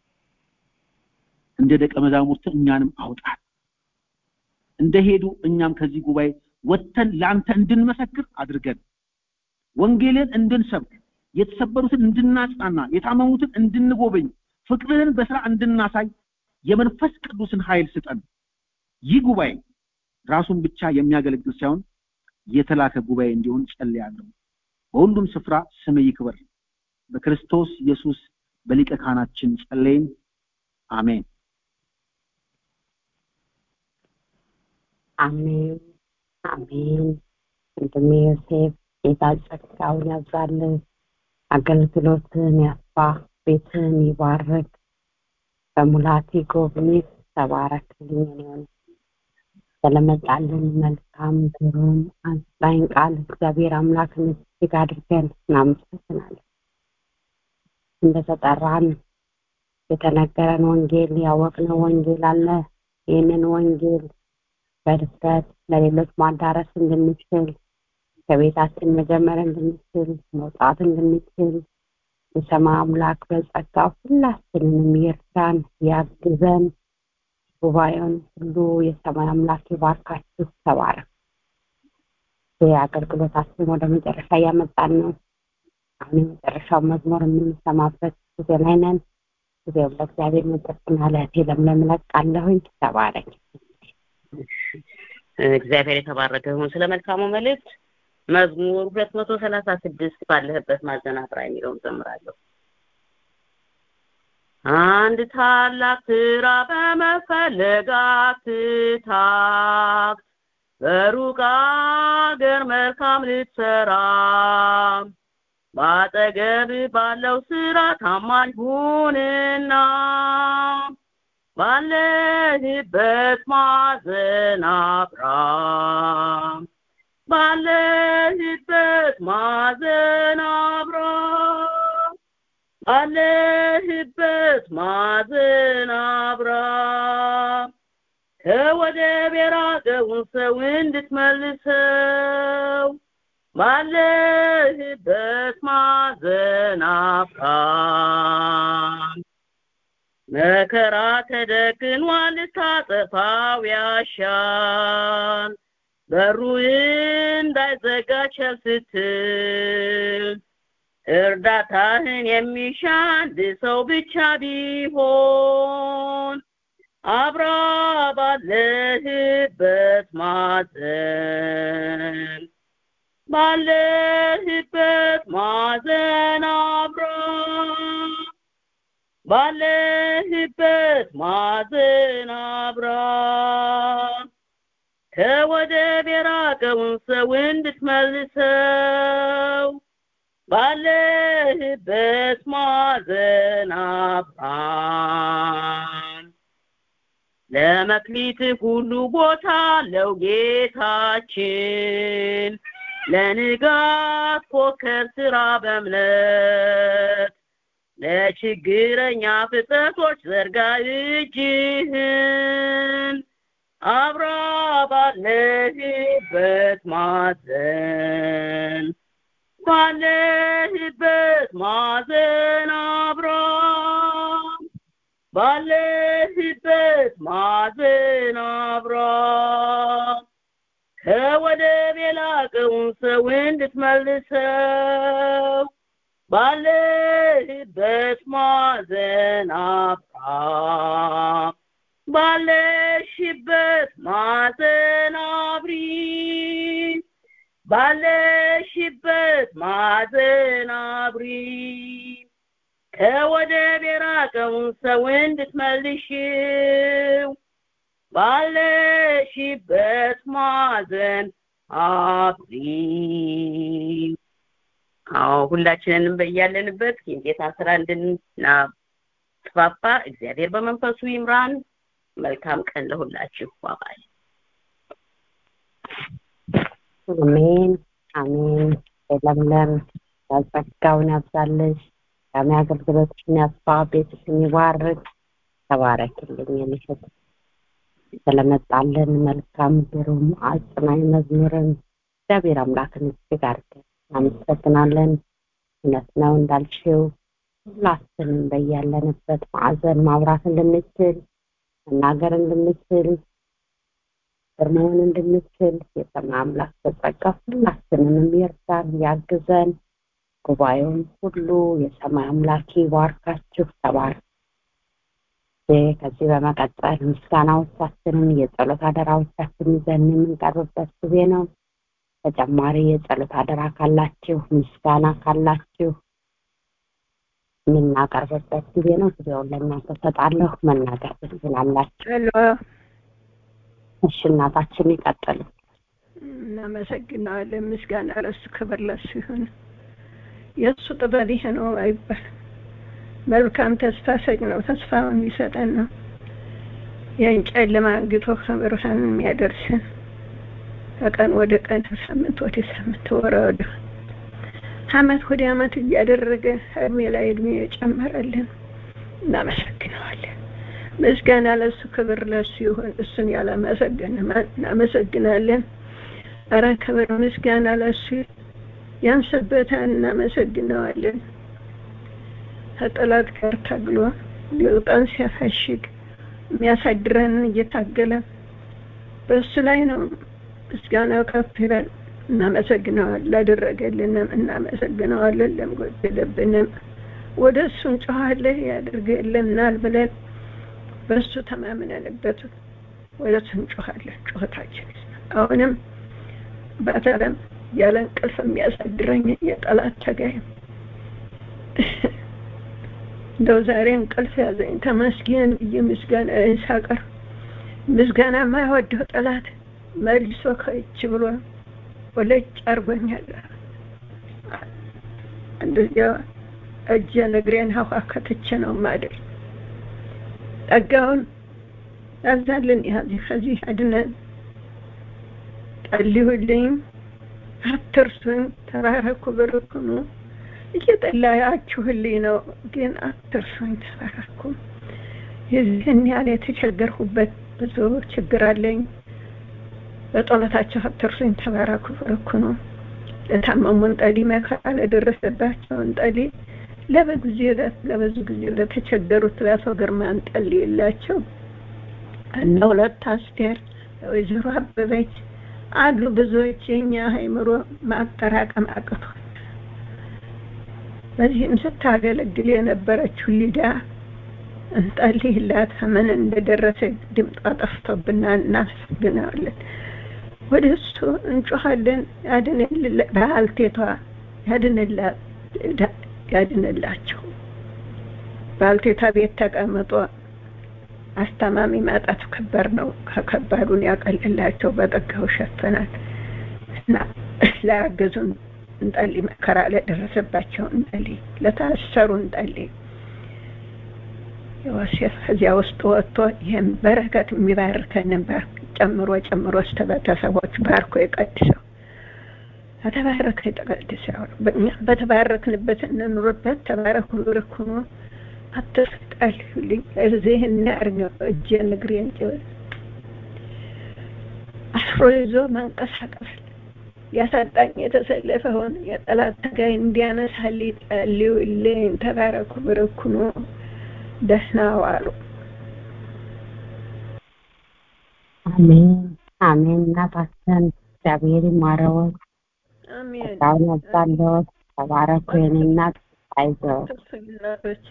እንደ ደቀ መዛሙርት እኛንም አውጣን። እንደሄዱ እኛም ከዚህ ጉባኤ ወጥተን ለአንተ እንድንመሰክር አድርገን ወንጌልን እንድንሰብክ የተሰበሩትን እንድናጽናና የታመሙትን እንድንጎበኝ ፍቅርህን በስራ እንድናሳይ የመንፈስ ቅዱስን ኃይል ስጠን። ይህ ጉባኤ ራሱን ብቻ የሚያገለግል ሳይሆን የተላከ ጉባኤ እንዲሆን ጸልያለሁ። በሁሉም ስፍራ ስም ይክበር። በክርስቶስ ኢየሱስ በሊቀ ካህናችን ጸለይን። አሜን። አሜን አሜን። ወንድሜ ዮሴፍ ጌታ ጸጋውን ያብዛልን፣ አገልግሎትን ያስፋ፣ ቤትን ይባርክ፣ በሙላት ይጎብኝህ። ተባረክልኝ ሆን ስለመጣልን መልካም ግሩም አጽናኝ ቃል እግዚአብሔር አምላክን እጅግ አድርገን እናመሰግናለን። እንደተጠራን የተነገረን ወንጌል ያወቅነው ወንጌል አለ። ይህንን ወንጌል በድፍረት ለሌሎች ማዳረስ እንድንችል ከቤታችን መጀመር እንድንችል መውጣት እንድንችል የሰማይ አምላክ በጸጋው ሁላችንንም ይርዳን፣ ያግዘን። ጉባኤውን ሁሉ የሰማይ አምላክ ይባርካችሁ። ተባረክ። የአገልግሎታችን ወደ መጨረሻ እያመጣን ነው። አሁን የመጨረሻው መዝሙር የምንሰማበት ጊዜ ላይ ነን። ጊዜው ለእግዚአብሔር መጠጥና ለእህቴ ለምለም እለቃለሁኝ። ተባረክ። እግዚአብሔር የተባረከ ይሁን። ስለ መልካሙ መልእክት መዝሙር ሁለት መቶ ሰላሳ ስድስት ባለህበት ማዘናብራ የሚለውን ዘምራለሁ። አንድ ታላቅ ስራ በመፈለግ አትታክት፣ በሩቅ አገር መልካም ልትሰራ በአጠገብ ባለው ስራ ታማኝ ሁንና ባለህበት ማዕዘን አብራ ባለህበት ማዕዘን አብራ ባለህበት ማዕዘን አብራ ከወደብ የራቀውን ሰው እንድትመልሰው ባለህበት ማዕዘን አብራ መከራ ተደቅኗል ልታጠፋው ያሻል በሩ እንዳይዘጋ ቸል ስትል እርዳታህን የሚሻ አንድ ሰው ብቻ ቢሆን አብራ ባለህበት ማዕዘን ባለህበት ማዕዘን አብራ ባለህበት ማዕዘን አብራ ከወደብ የራቀውን ሰው እንድትመልሰው ባለህበት ማዕዘን አብራ ለመክሊት ሁሉ ቦታ አለው ጌታችን ለንጋት ኮከብ ስራ በእምነት ለችግረኛ ፍጥረቶች ዘርጋ እጅህን አብራ ባለህበት ማዕዘን ባለህበት ማዕዘን አብራ ባለህበት ማዕዘን አብራ ከወደብ የላቀውን ሰው እንድትመልሰው ባለህበት ማዕዘን አብራ ባለሽበት ማዕዘን አብሪ ባለሽበት ማዕዘን አብሪ ከወደብ የራቀውን ሰው እንድትመልሽው ባለሽበት ማዕዘን አብሪ አዎ ሁላችንንም በያለንበት የጌታ ስራ እንድናስፋፋ እግዚአብሔር በመንፈሱ ይምራን መልካም ቀን ለሁላችሁ ባባይ አሜን አሜን ለምለም ጸጋውን ያብዛልሽ ዳሚ አገልግሎትሽን ያስፋ ቤትሽን ይባርክ ተባረክልኝ የምሽት ስለመጣልን መልካም ግሩም አጽናኝ መዝሙርን እግዚአብሔር አምላክን እጅግ አድርገን እናመሰግናለን እውነት ነው እንዳልሽው ሁላችንም በያለንበት ማዕዘን ማብራት እንድንችል መናገር እንድንችል ግርማውን እንድንችል የሰማይ አምላክ በጸጋ ሁላችንንም ይርዳን ያግዘን ጉባኤውን ሁሉ የሰማይ አምላክ ይባርካችሁ ተባረክ ከዚህ በመቀጠል ምስጋናዎቻችንን የጸሎት አደራዎቻችን ይዘን የምንቀርብበት ጊዜ ነው ተጨማሪ የጸሎት አደራ ካላችሁ ምስጋና ካላችሁ የምናቀርብበት ጊዜ ነው ጊዜውን ለእናንተ ሰጣለሁ መናገር ትችላላችሁ እሺ እናታችን ይቀጥሉ እናመሰግናለን ምስጋና ለሱ ክብር ለሱ ይሁን የእሱ ጥበብ ይሄ ነው አይባል መልካም ተስፋ ሰጭ ነው ተስፋውን ይሰጠን ነው ያን ጨለማ አንግቶ ከብርሃን የሚያደርሰን ከቀን ወደ ቀን ሳምንት ወደ ሳምንት ወረ ወደ አመት ወደ አመት እያደረገ እድሜ ላይ እድሜ የጨመረልን እናመሰግነዋለን ምስጋና ለሱ ክብር ለሱ ይሁን እሱን ያላመሰገን እናመሰግናለን አረ ክብር ምስጋና ለሱ ያንስበታል እናመሰግነዋለን ከጠላት ጋር ታግሎ ሊውጠን ሲያፈሽግ የሚያሳድረንን እየታገለ በእሱ ላይ ነው ምስጋናው ከፍ ይበል እናመሰግነዋል ላደረገልንም እናመሰግነዋለን ለምጎደለብንም ወደ እሱ እንጮኋለን ያደርግልናል ብለን በእሱ ተማምነንበት ወደ እሱ እንጮኋለን ጩኸታችን አሁንም በተለም ያለ እንቅልፍ የሚያሳድረኝ የጠላት ተጋይ እንደው ዛሬ እንቅልፍ ያዘኝ ተመስገን ብዬ ምስጋና ሳቀር ምስጋና የማይወደው ጠላት መልሶ ከእች ብሎ ወለጭ አርጎኛል እንደዚያ እጄን እግሬን ሀዋ ከትቼ ነው ማድር ጸጋውን ያዛልን ያዚህ ከዚህ አድነን ጸልዩልኝ አትርሱኝ ተባረኩ ብርኩኑ እየጠላያችሁልኝ ነው ግን አትርሱኝ ተባረኩ የዚህን ያህል የተቸገርሁበት ብዙ ችግር አለኝ በጸሎታቸው አትርሱኝ ተባረኩ ብርኩኑ ለታመሙን ጠሊ መከራ ለደረሰባቸውን ጠሊ ለበጊዜ ለብዙ ጊዜ ለተቸገሩት ለአቶ ግርማን ጠሊ የላቸው እነ ሁለት አስቴር ወይዘሮ አበበች አሉ ብዙዎች የኛ አይምሮ ማጠራቀም አቅቷል በዚህም ስታገለግል የነበረችው ሊዳ እንጸልይላት ምን እንደደረሰ ድምጧ ጠፍቶብናል እናመሰግናለን ወደ እሱ እንጮኻለን ባልቴቷ ያድንላቸው ባልቴቷ ቤት ተቀምጦ አስተማሚ ማጣት ከባድ ነው ከከባዱን ያቀልላቸው በጠጋው ሸፈናል እና ላያገዙን እንጠሊ መከራ ለደረሰባቸው እንጠሊ ለታሰሩ እንጠሊ ዮሴፍ ከዚያ ውስጥ ወጥቶ ይህም በረከት የሚባርከንን ባርክ ጨምሮ ጨምሮ እስተ ቤተሰቦች ባርኮ የቀድሰው ከተባረከ የተቀድሰው በተባረክንበት እንኑርበት ተባረኩ ብርኩኑ አትስጠልዩልኝ እዚህ እናርገው እጄን እግሬን ጭብል አስሮ ይዞ መንቀሳቀስ ሊያሳጣኝ የተሰለፈውን የጠላት ተጋይ እንዲያነሳልኝ ጸልዩልኝ ተባረኩ ብርኩኑ ደህና ዋሉ አሜን አሜን እናታችን እግዚአብሔር ይማረዎት አሜን ጸጋውን ያብዛልዎት ተባረኩ የኔ እናት አይዞህ ተስፋ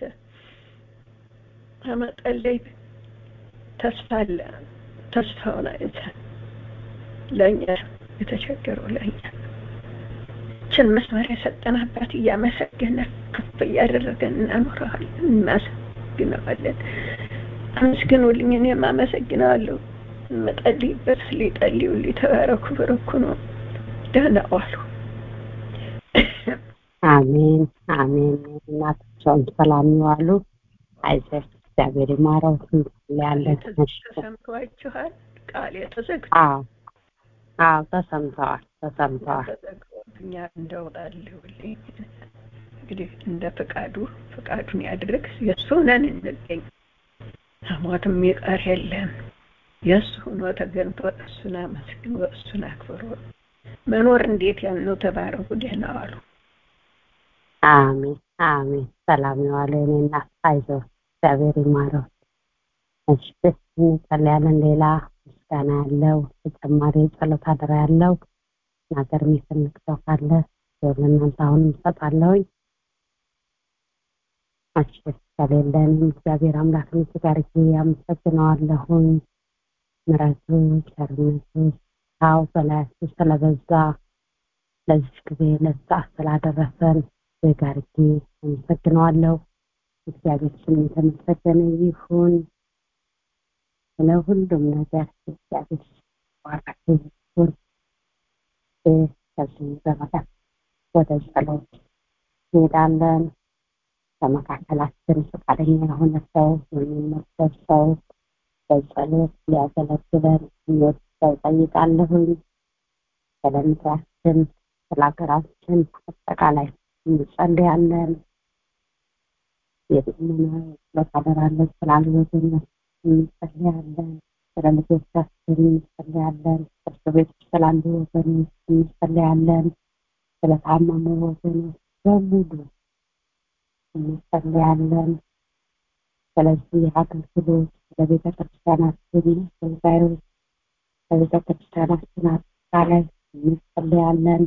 ከመጸለይ ተስፋ አለ። ተስፋውን አይተን ለእኛ የተቸገረው ለእኛ ችን መስመር የሰጠን አባት እያመሰገነ ከፍ እያደረገን እናኖረዋለን፣ እናመሰግነዋለን። አመስግኑልኝ፣ እኔም አመሰግነዋለሁ። የምጸልይበት ሊጸልዩልኝ ተባረኩ፣ በረኩ ነው። ደህና ዋሉ። አሜን አሜን። እናታቸውን ሰላም ይዋሉ። አይዞህ እግዚአብሔር ይማረው። እንጸልያለን። እሺ። ተሰምቷችኋል? ቃል የተዘግቶ አዎ አዎ፣ ተሰምተዋል ተሰምተዋል። ተዘግቶብኛል። እንደውጣልሁልኝ እንግዲህ እንደ ፍቃዱ ፍቃዱን ያድርግ። የእሱ ነን እንገኝ ሞትም ይቀር የለም። የእሱ ሆኖ ተገንቶ እሱን አመስግኖ እሱን አክብሮ መኖር እንዴት ያልነው ተባረኩ። ደህና ዋሉ። አሜን አሜን። ሰላም ይዋሉ የኔ እናት። አይዞህ እግዚአብሔር ይማረው። እሺ እንጸልያለን። ሌላ ምስጋና ያለው ተጨማሪ ጸሎት አደራ ያለው ነገር የሚፈልግ ሰው ካለ ለእናንተ አሁንም እሰጣለሁኝ። እሺ ከሌለንም እግዚአብሔር አምላክን እጅግ አድርጌ አመሰግነዋለሁኝ። ምሕረቱ ቸርነቱ ታው በላያችሁ ስለበዛ ለዚህ ጊዜ ለዚህ ሰዓት ስላደረሰን እጅግ አድርጌ አመሰግነዋለሁ። እግዚአብሔር ስም የተመሰገነ ይሁን። ስለ ሁሉም ነገር እግዚአብሔር ባረከ ይሁን። ከዚህ በመቀጠል ወደ ጸሎት እንሄዳለን። በመካከላችን ፈቃደኛ የሆነ ሰው የሚመሰል ሰው በጸሎት ሊያገለግለን የሚወድ ሰው ጠይቃለሁኝ። ስለ ምድራችን፣ ስለ ሀገራችን አጠቃላይ እንጸልያለን። የጸሎት አደራለን ስላሉ ወገኖች እንጸልያለን። ስለ ልጆቻችን እንጸልያለን። እርስ ቤት ስላሉ ወገኖች እንጸልያለን። ስለ ታመሙ ወገኖች በሙሉ እንጸልያለን። ስለዚህ አገልግሎት ለቤተ ክርስቲያናችን አገልጋዮች ለቤተ ክርስቲያናችን አጠቃላይ እንጸልያለን።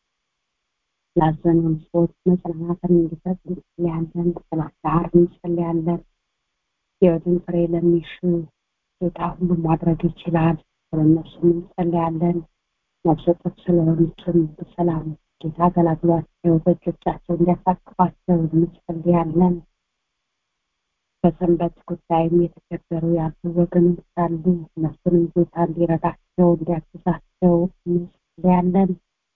ላዘኑን ሰዎች መጽናናትን እንዲሰጥ እንጸልያለን። ስለ ዳር እንጸልያለን። ሕይወትን ፍሬ ለሚሹ ጌታ ሁሉ ማድረግ ይችላል። ስለነሱም እንጸልያለን። ነፍሰ ጡር ስለሆኑትም በሰላም ጌታ ገላግሏቸው በእጆቻቸው እንዲያሳቅፋቸው እንጸልያለን። በሰንበት ጉዳይም የተቸገሩ ያሉ ወገኖች አሉ። እነሱንም ጌታ እንዲረዳቸው እንዲያግዛቸው እንጸልያለን።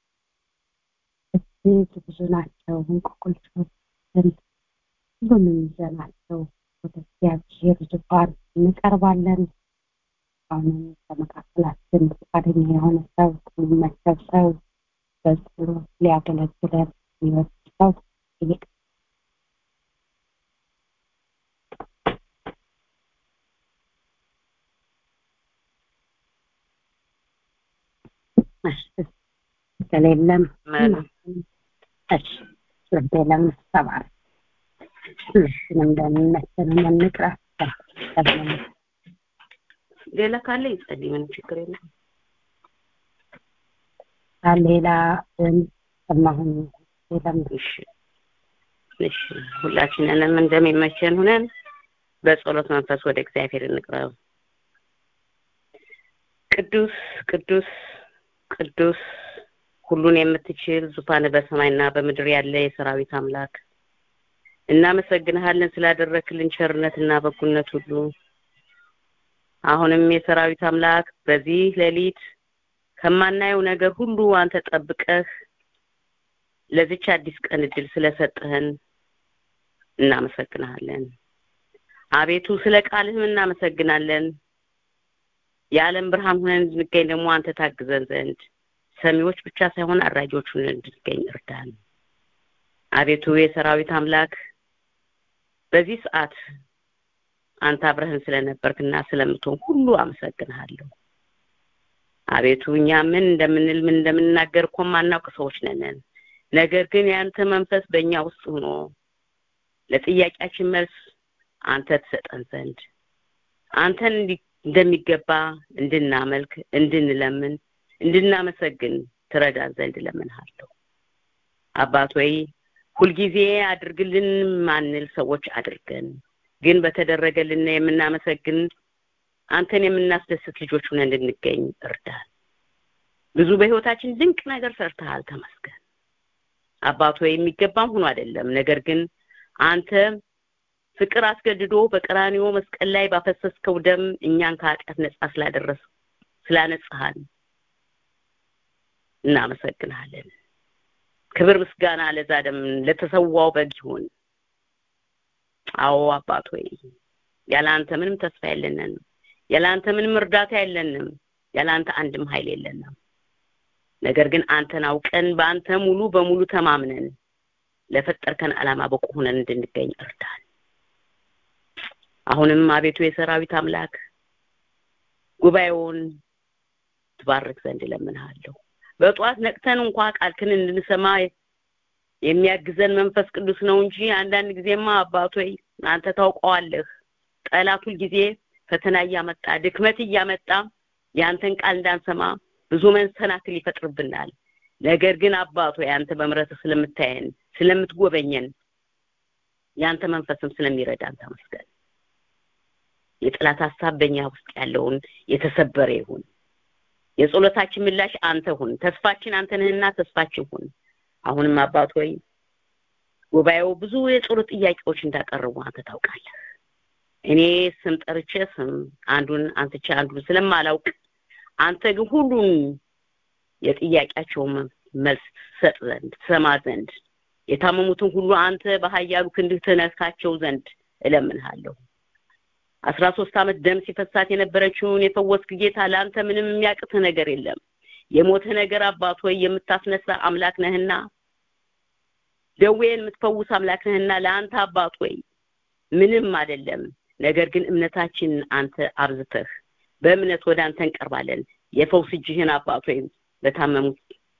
እጅግ ብዙ ናቸው እንቆቅልሾችን ሁሉንም ይዘናቸው ወደ እግዚአብሔር ዙፋን እንቀርባለን። አሁንም በመካከላችን ፈቃደኛ የሆነ ሰው የሚመቸው ሰው በጸሎት ሊያገለግለን የሚወድ ሰው ጠይቅ። ከሌለም እሺ ልቤ ለምሰባር ሁላችንም እንደሚመቸን እንቅራ ሌላ ካለ ይጸልይ፣ ምንም ችግር የለም። ሌላ ሰማሁን ሌላም እሺ እሺ፣ ሁላችንንም እንደሚመቸን ሁነን በጸሎት መንፈስ ወደ እግዚአብሔር እንቅረብ። ቅዱስ ቅዱስ ቅዱስ ሁሉን የምትችል ዙፋን በሰማይና በምድር ያለ የሰራዊት አምላክ እናመሰግንሃለን ስላደረክልን ቸርነትና በጎነት ሁሉ። አሁንም የሰራዊት አምላክ በዚህ ሌሊት ከማናየው ነገር ሁሉ አንተ ጠብቀህ ለዚች አዲስ ቀን እድል ስለሰጠህን እናመሰግንሃለን። አቤቱ ስለ ቃልህም እናመሰግናለን። የዓለም ብርሃን ሆነን እንድንገኝ ደግሞ አንተ ታግዘን ዘንድ ሰሚዎች ብቻ ሳይሆን አድራጊዎች ሆነን እንድንገኝ እርዳን። አቤቱ የሰራዊት አምላክ በዚህ ሰዓት አንተ አብረህን ስለነበርክና ስለምትሆን ሁሉ አመሰግንሃለሁ። አቤቱ እኛ ምን እንደምንል ምን እንደምንናገር እኮ ማናውቅ ሰዎች ነን። ነገር ግን የአንተ መንፈስ በእኛ ውስጥ ሆኖ ለጥያቄያችን መልስ አንተ ትሰጠን ዘንድ አንተን እንደሚገባ እንድናመልክ፣ እንድንለምን፣ እንድናመሰግን ትረዳን ዘንድ እለምንሃለሁ። አባት ወይ ሁልጊዜ አድርግልን ማንል ሰዎች አድርገን ግን በተደረገልን የምናመሰግን አንተን የምናስደስት ልጆች ሆነን እንድንገኝ እርዳን። ብዙ በህይወታችን ድንቅ ነገር ሰርተሃል፣ ተመስገን። አባቶ የሚገባም ሆኖ አይደለም፣ ነገር ግን አንተ ፍቅር አስገድዶ በቀራኒዮ መስቀል ላይ ባፈሰስከው ደም እኛን ከኃጢአት ነጻ ስላደረስ ስላነጻሃን እናመሰግናለን። ክብር ምስጋና ለዛ ደም ለተሰዋው በግ ይሁን። አዎ አባት ሆይ ያለ አንተ ምንም ተስፋ የለንም። ያለ አንተ ምንም እርዳታ የለንም። ያለ አንተ አንድም ኃይል የለንም። ነገር ግን አንተን አውቀን በአንተ ሙሉ በሙሉ ተማምነን ለፈጠርከን ዓላማ በቁ ሆነን እንድንገኝ እርዳን። አሁንም አቤቱ የሰራዊት አምላክ ጉባኤውን ትባርክ ዘንድ እለምንሃለሁ። በጠዋት ነቅተን እንኳ ቃልክን እንድንሰማ የሚያግዘን መንፈስ ቅዱስ ነው እንጂ አንዳንድ ጊዜማ አባቶይ አንተ ታውቀዋለህ። ጠላት ጊዜ ፈተና እያመጣ ድክመት እያመጣ የአንተን ቃል እንዳንሰማ ብዙ መሰናክል ይፈጥርብናል። ነገር ግን አባቶ አንተ በምሕረትህ ስለምታየን ስለምትጎበኘን የአንተ መንፈስም ስለሚረዳን ተመስገን። የጠላት ሀሳብ በእኛ ውስጥ ያለውን የተሰበረ ይሁን። የጸሎታችን ምላሽ አንተ ሁን። ተስፋችን አንተ ነህና ተስፋችን ሁን። አሁንም አባት ሆይ ጉባኤው ብዙ የጸሎት ጥያቄዎች እንዳቀረቡ አንተ ታውቃለህ። እኔ ስም ጠርቼ ስም አንዱን አንትቼ አንዱን ስለማላውቅ አንተ ግን ሁሉን የጥያቄያቸውን መልስ ትሰጥ ዘንድ ትሰማ ዘንድ የታመሙትን ሁሉ አንተ በኃያሉ ክንድህ ትነካቸው ዘንድ እለምንሃለሁ። አስራ ሶስት ዓመት ደም ሲፈሳት የነበረችውን የፈወስክ ጌታ ለአንተ ምንም የሚያቅትህ ነገር የለም። የሞተ ነገር አባት ሆይ የምታስነሳ አምላክ ነህና ደዌን የምትፈውስ አምላክ ነህና ለአንተ አባት ሆይ ምንም አይደለም። ነገር ግን እምነታችን አንተ አብዝተህ በእምነት ወደ አንተ እንቀርባለን። የፈውስ እጅህን አባት ሆይ በታመሙት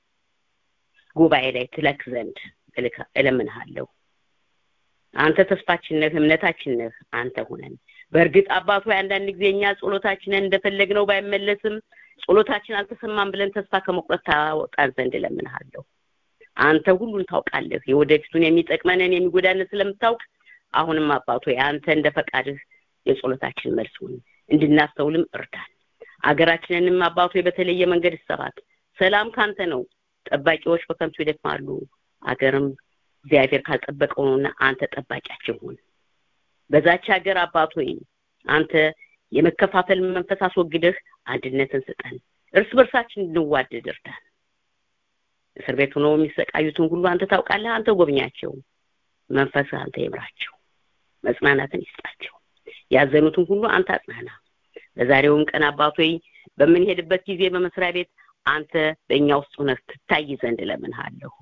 ጉባኤ ላይ ትለክ ዘንድ እለምንሃለሁ። አንተ ተስፋችን ነህ፣ እምነታችን ነህ። አንተ ሁነን በእርግጥ አባት ሆይ አንዳንድ ጊዜ እኛ ጸሎታችንን እንደፈለግነው ባይመለስም ጸሎታችን አልተሰማም ብለን ተስፋ ከመቁረጥ ታወጣን ዘንድ እለምንሃለሁ። አንተ ሁሉን ታውቃለህ። የወደፊቱን የሚጠቅመንን የሚጎዳንን ስለምታውቅ አሁንም አባት ሆይ አንተ እንደ ፈቃድህ የጸሎታችን መልስ ሁን፣ እንድናስተውልም እርዳን። አገራችንንም አባት ሆይ በተለየ መንገድ ይሰራት። ሰላም ካንተ ነው። ጠባቂዎች በከንቱ ይደክማሉ። አገርም እግዚአብሔር ካልጠበቀው ነውና አንተ ጠባቂያችን ሁን። በዛች ሀገር አባት ሆይ አንተ የመከፋፈል መንፈስ አስወግደህ አንድነትን ስጠን። እርስ በርሳችን እንዋደድ እርዳን። እስር ቤት ሆነው የሚሰቃዩትን ሁሉ አንተ ታውቃለህ። አንተ ጎብኛቸው። መንፈስህ አንተ ይምራቸው። መጽናናትን ይስጣቸው። ያዘኑትን ሁሉ አንተ አጽናና። በዛሬውም ቀን አባት ሆይ በምንሄድበት ጊዜ በመስሪያ ቤት አንተ በእኛ ውስጥ ሆነህ ትታይ ዘንድ እለምንሃለሁ።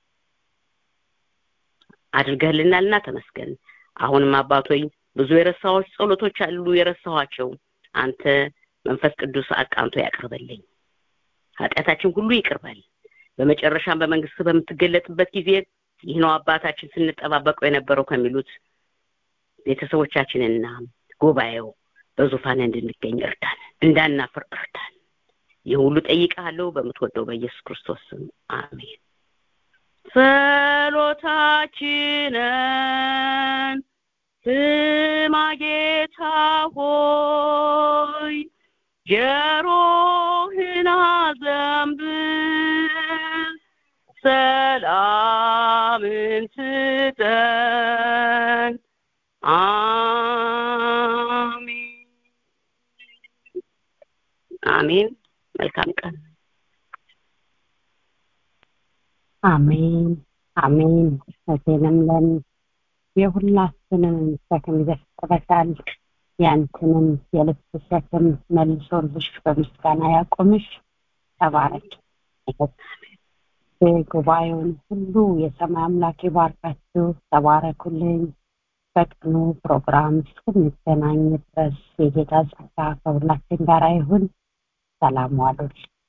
አድርገህልናልና ተመስገን። አሁንም አባት ሆይ ብዙ የረሳዎች ጸሎቶች አሉ የረሳኋቸው አንተ መንፈስ ቅዱስ አቃንቶ ያቅርበልኝ። ኃጢአታችን ሁሉ ይቅርበል። በመጨረሻም በመንግስት በምትገለጥበት ጊዜ ይህ ነው አባታችን ስንጠባበቀው የነበረው ከሚሉት ቤተሰቦቻችንና ጉባኤው በዙፋን እንድንገኝ እርዳን፣ እንዳናፍር እርዳን። ይህ ሁሉ ጠይቃለሁ በምትወደው በኢየሱስ ክርስቶስ ስም አሜን። ጸሎታችንን ስማ ጌታ ሆይ ጆሮህን አዘንብል፣ ሰላምን ስጠን። አሜን አሜን። መልካም ቀን። አሜን አሜን። እቴ ለምለም የሁላችንን ሸክም ይዘፍቅበታል። ያንተንም የልብስ ሸክም መልሶልሽ በምስጋና ያቆምሽ። ተባረክ። ጉባኤውን ሁሉ የሰማይ አምላክ ይባርካችሁ። ተባረኩልኝ። በቀኑ ፕሮግራም እስክንገናኝ ድረስ የጌታ ጸጋ ከሁላችን ጋር ይሁን። ሰላም ዋሉልኝ።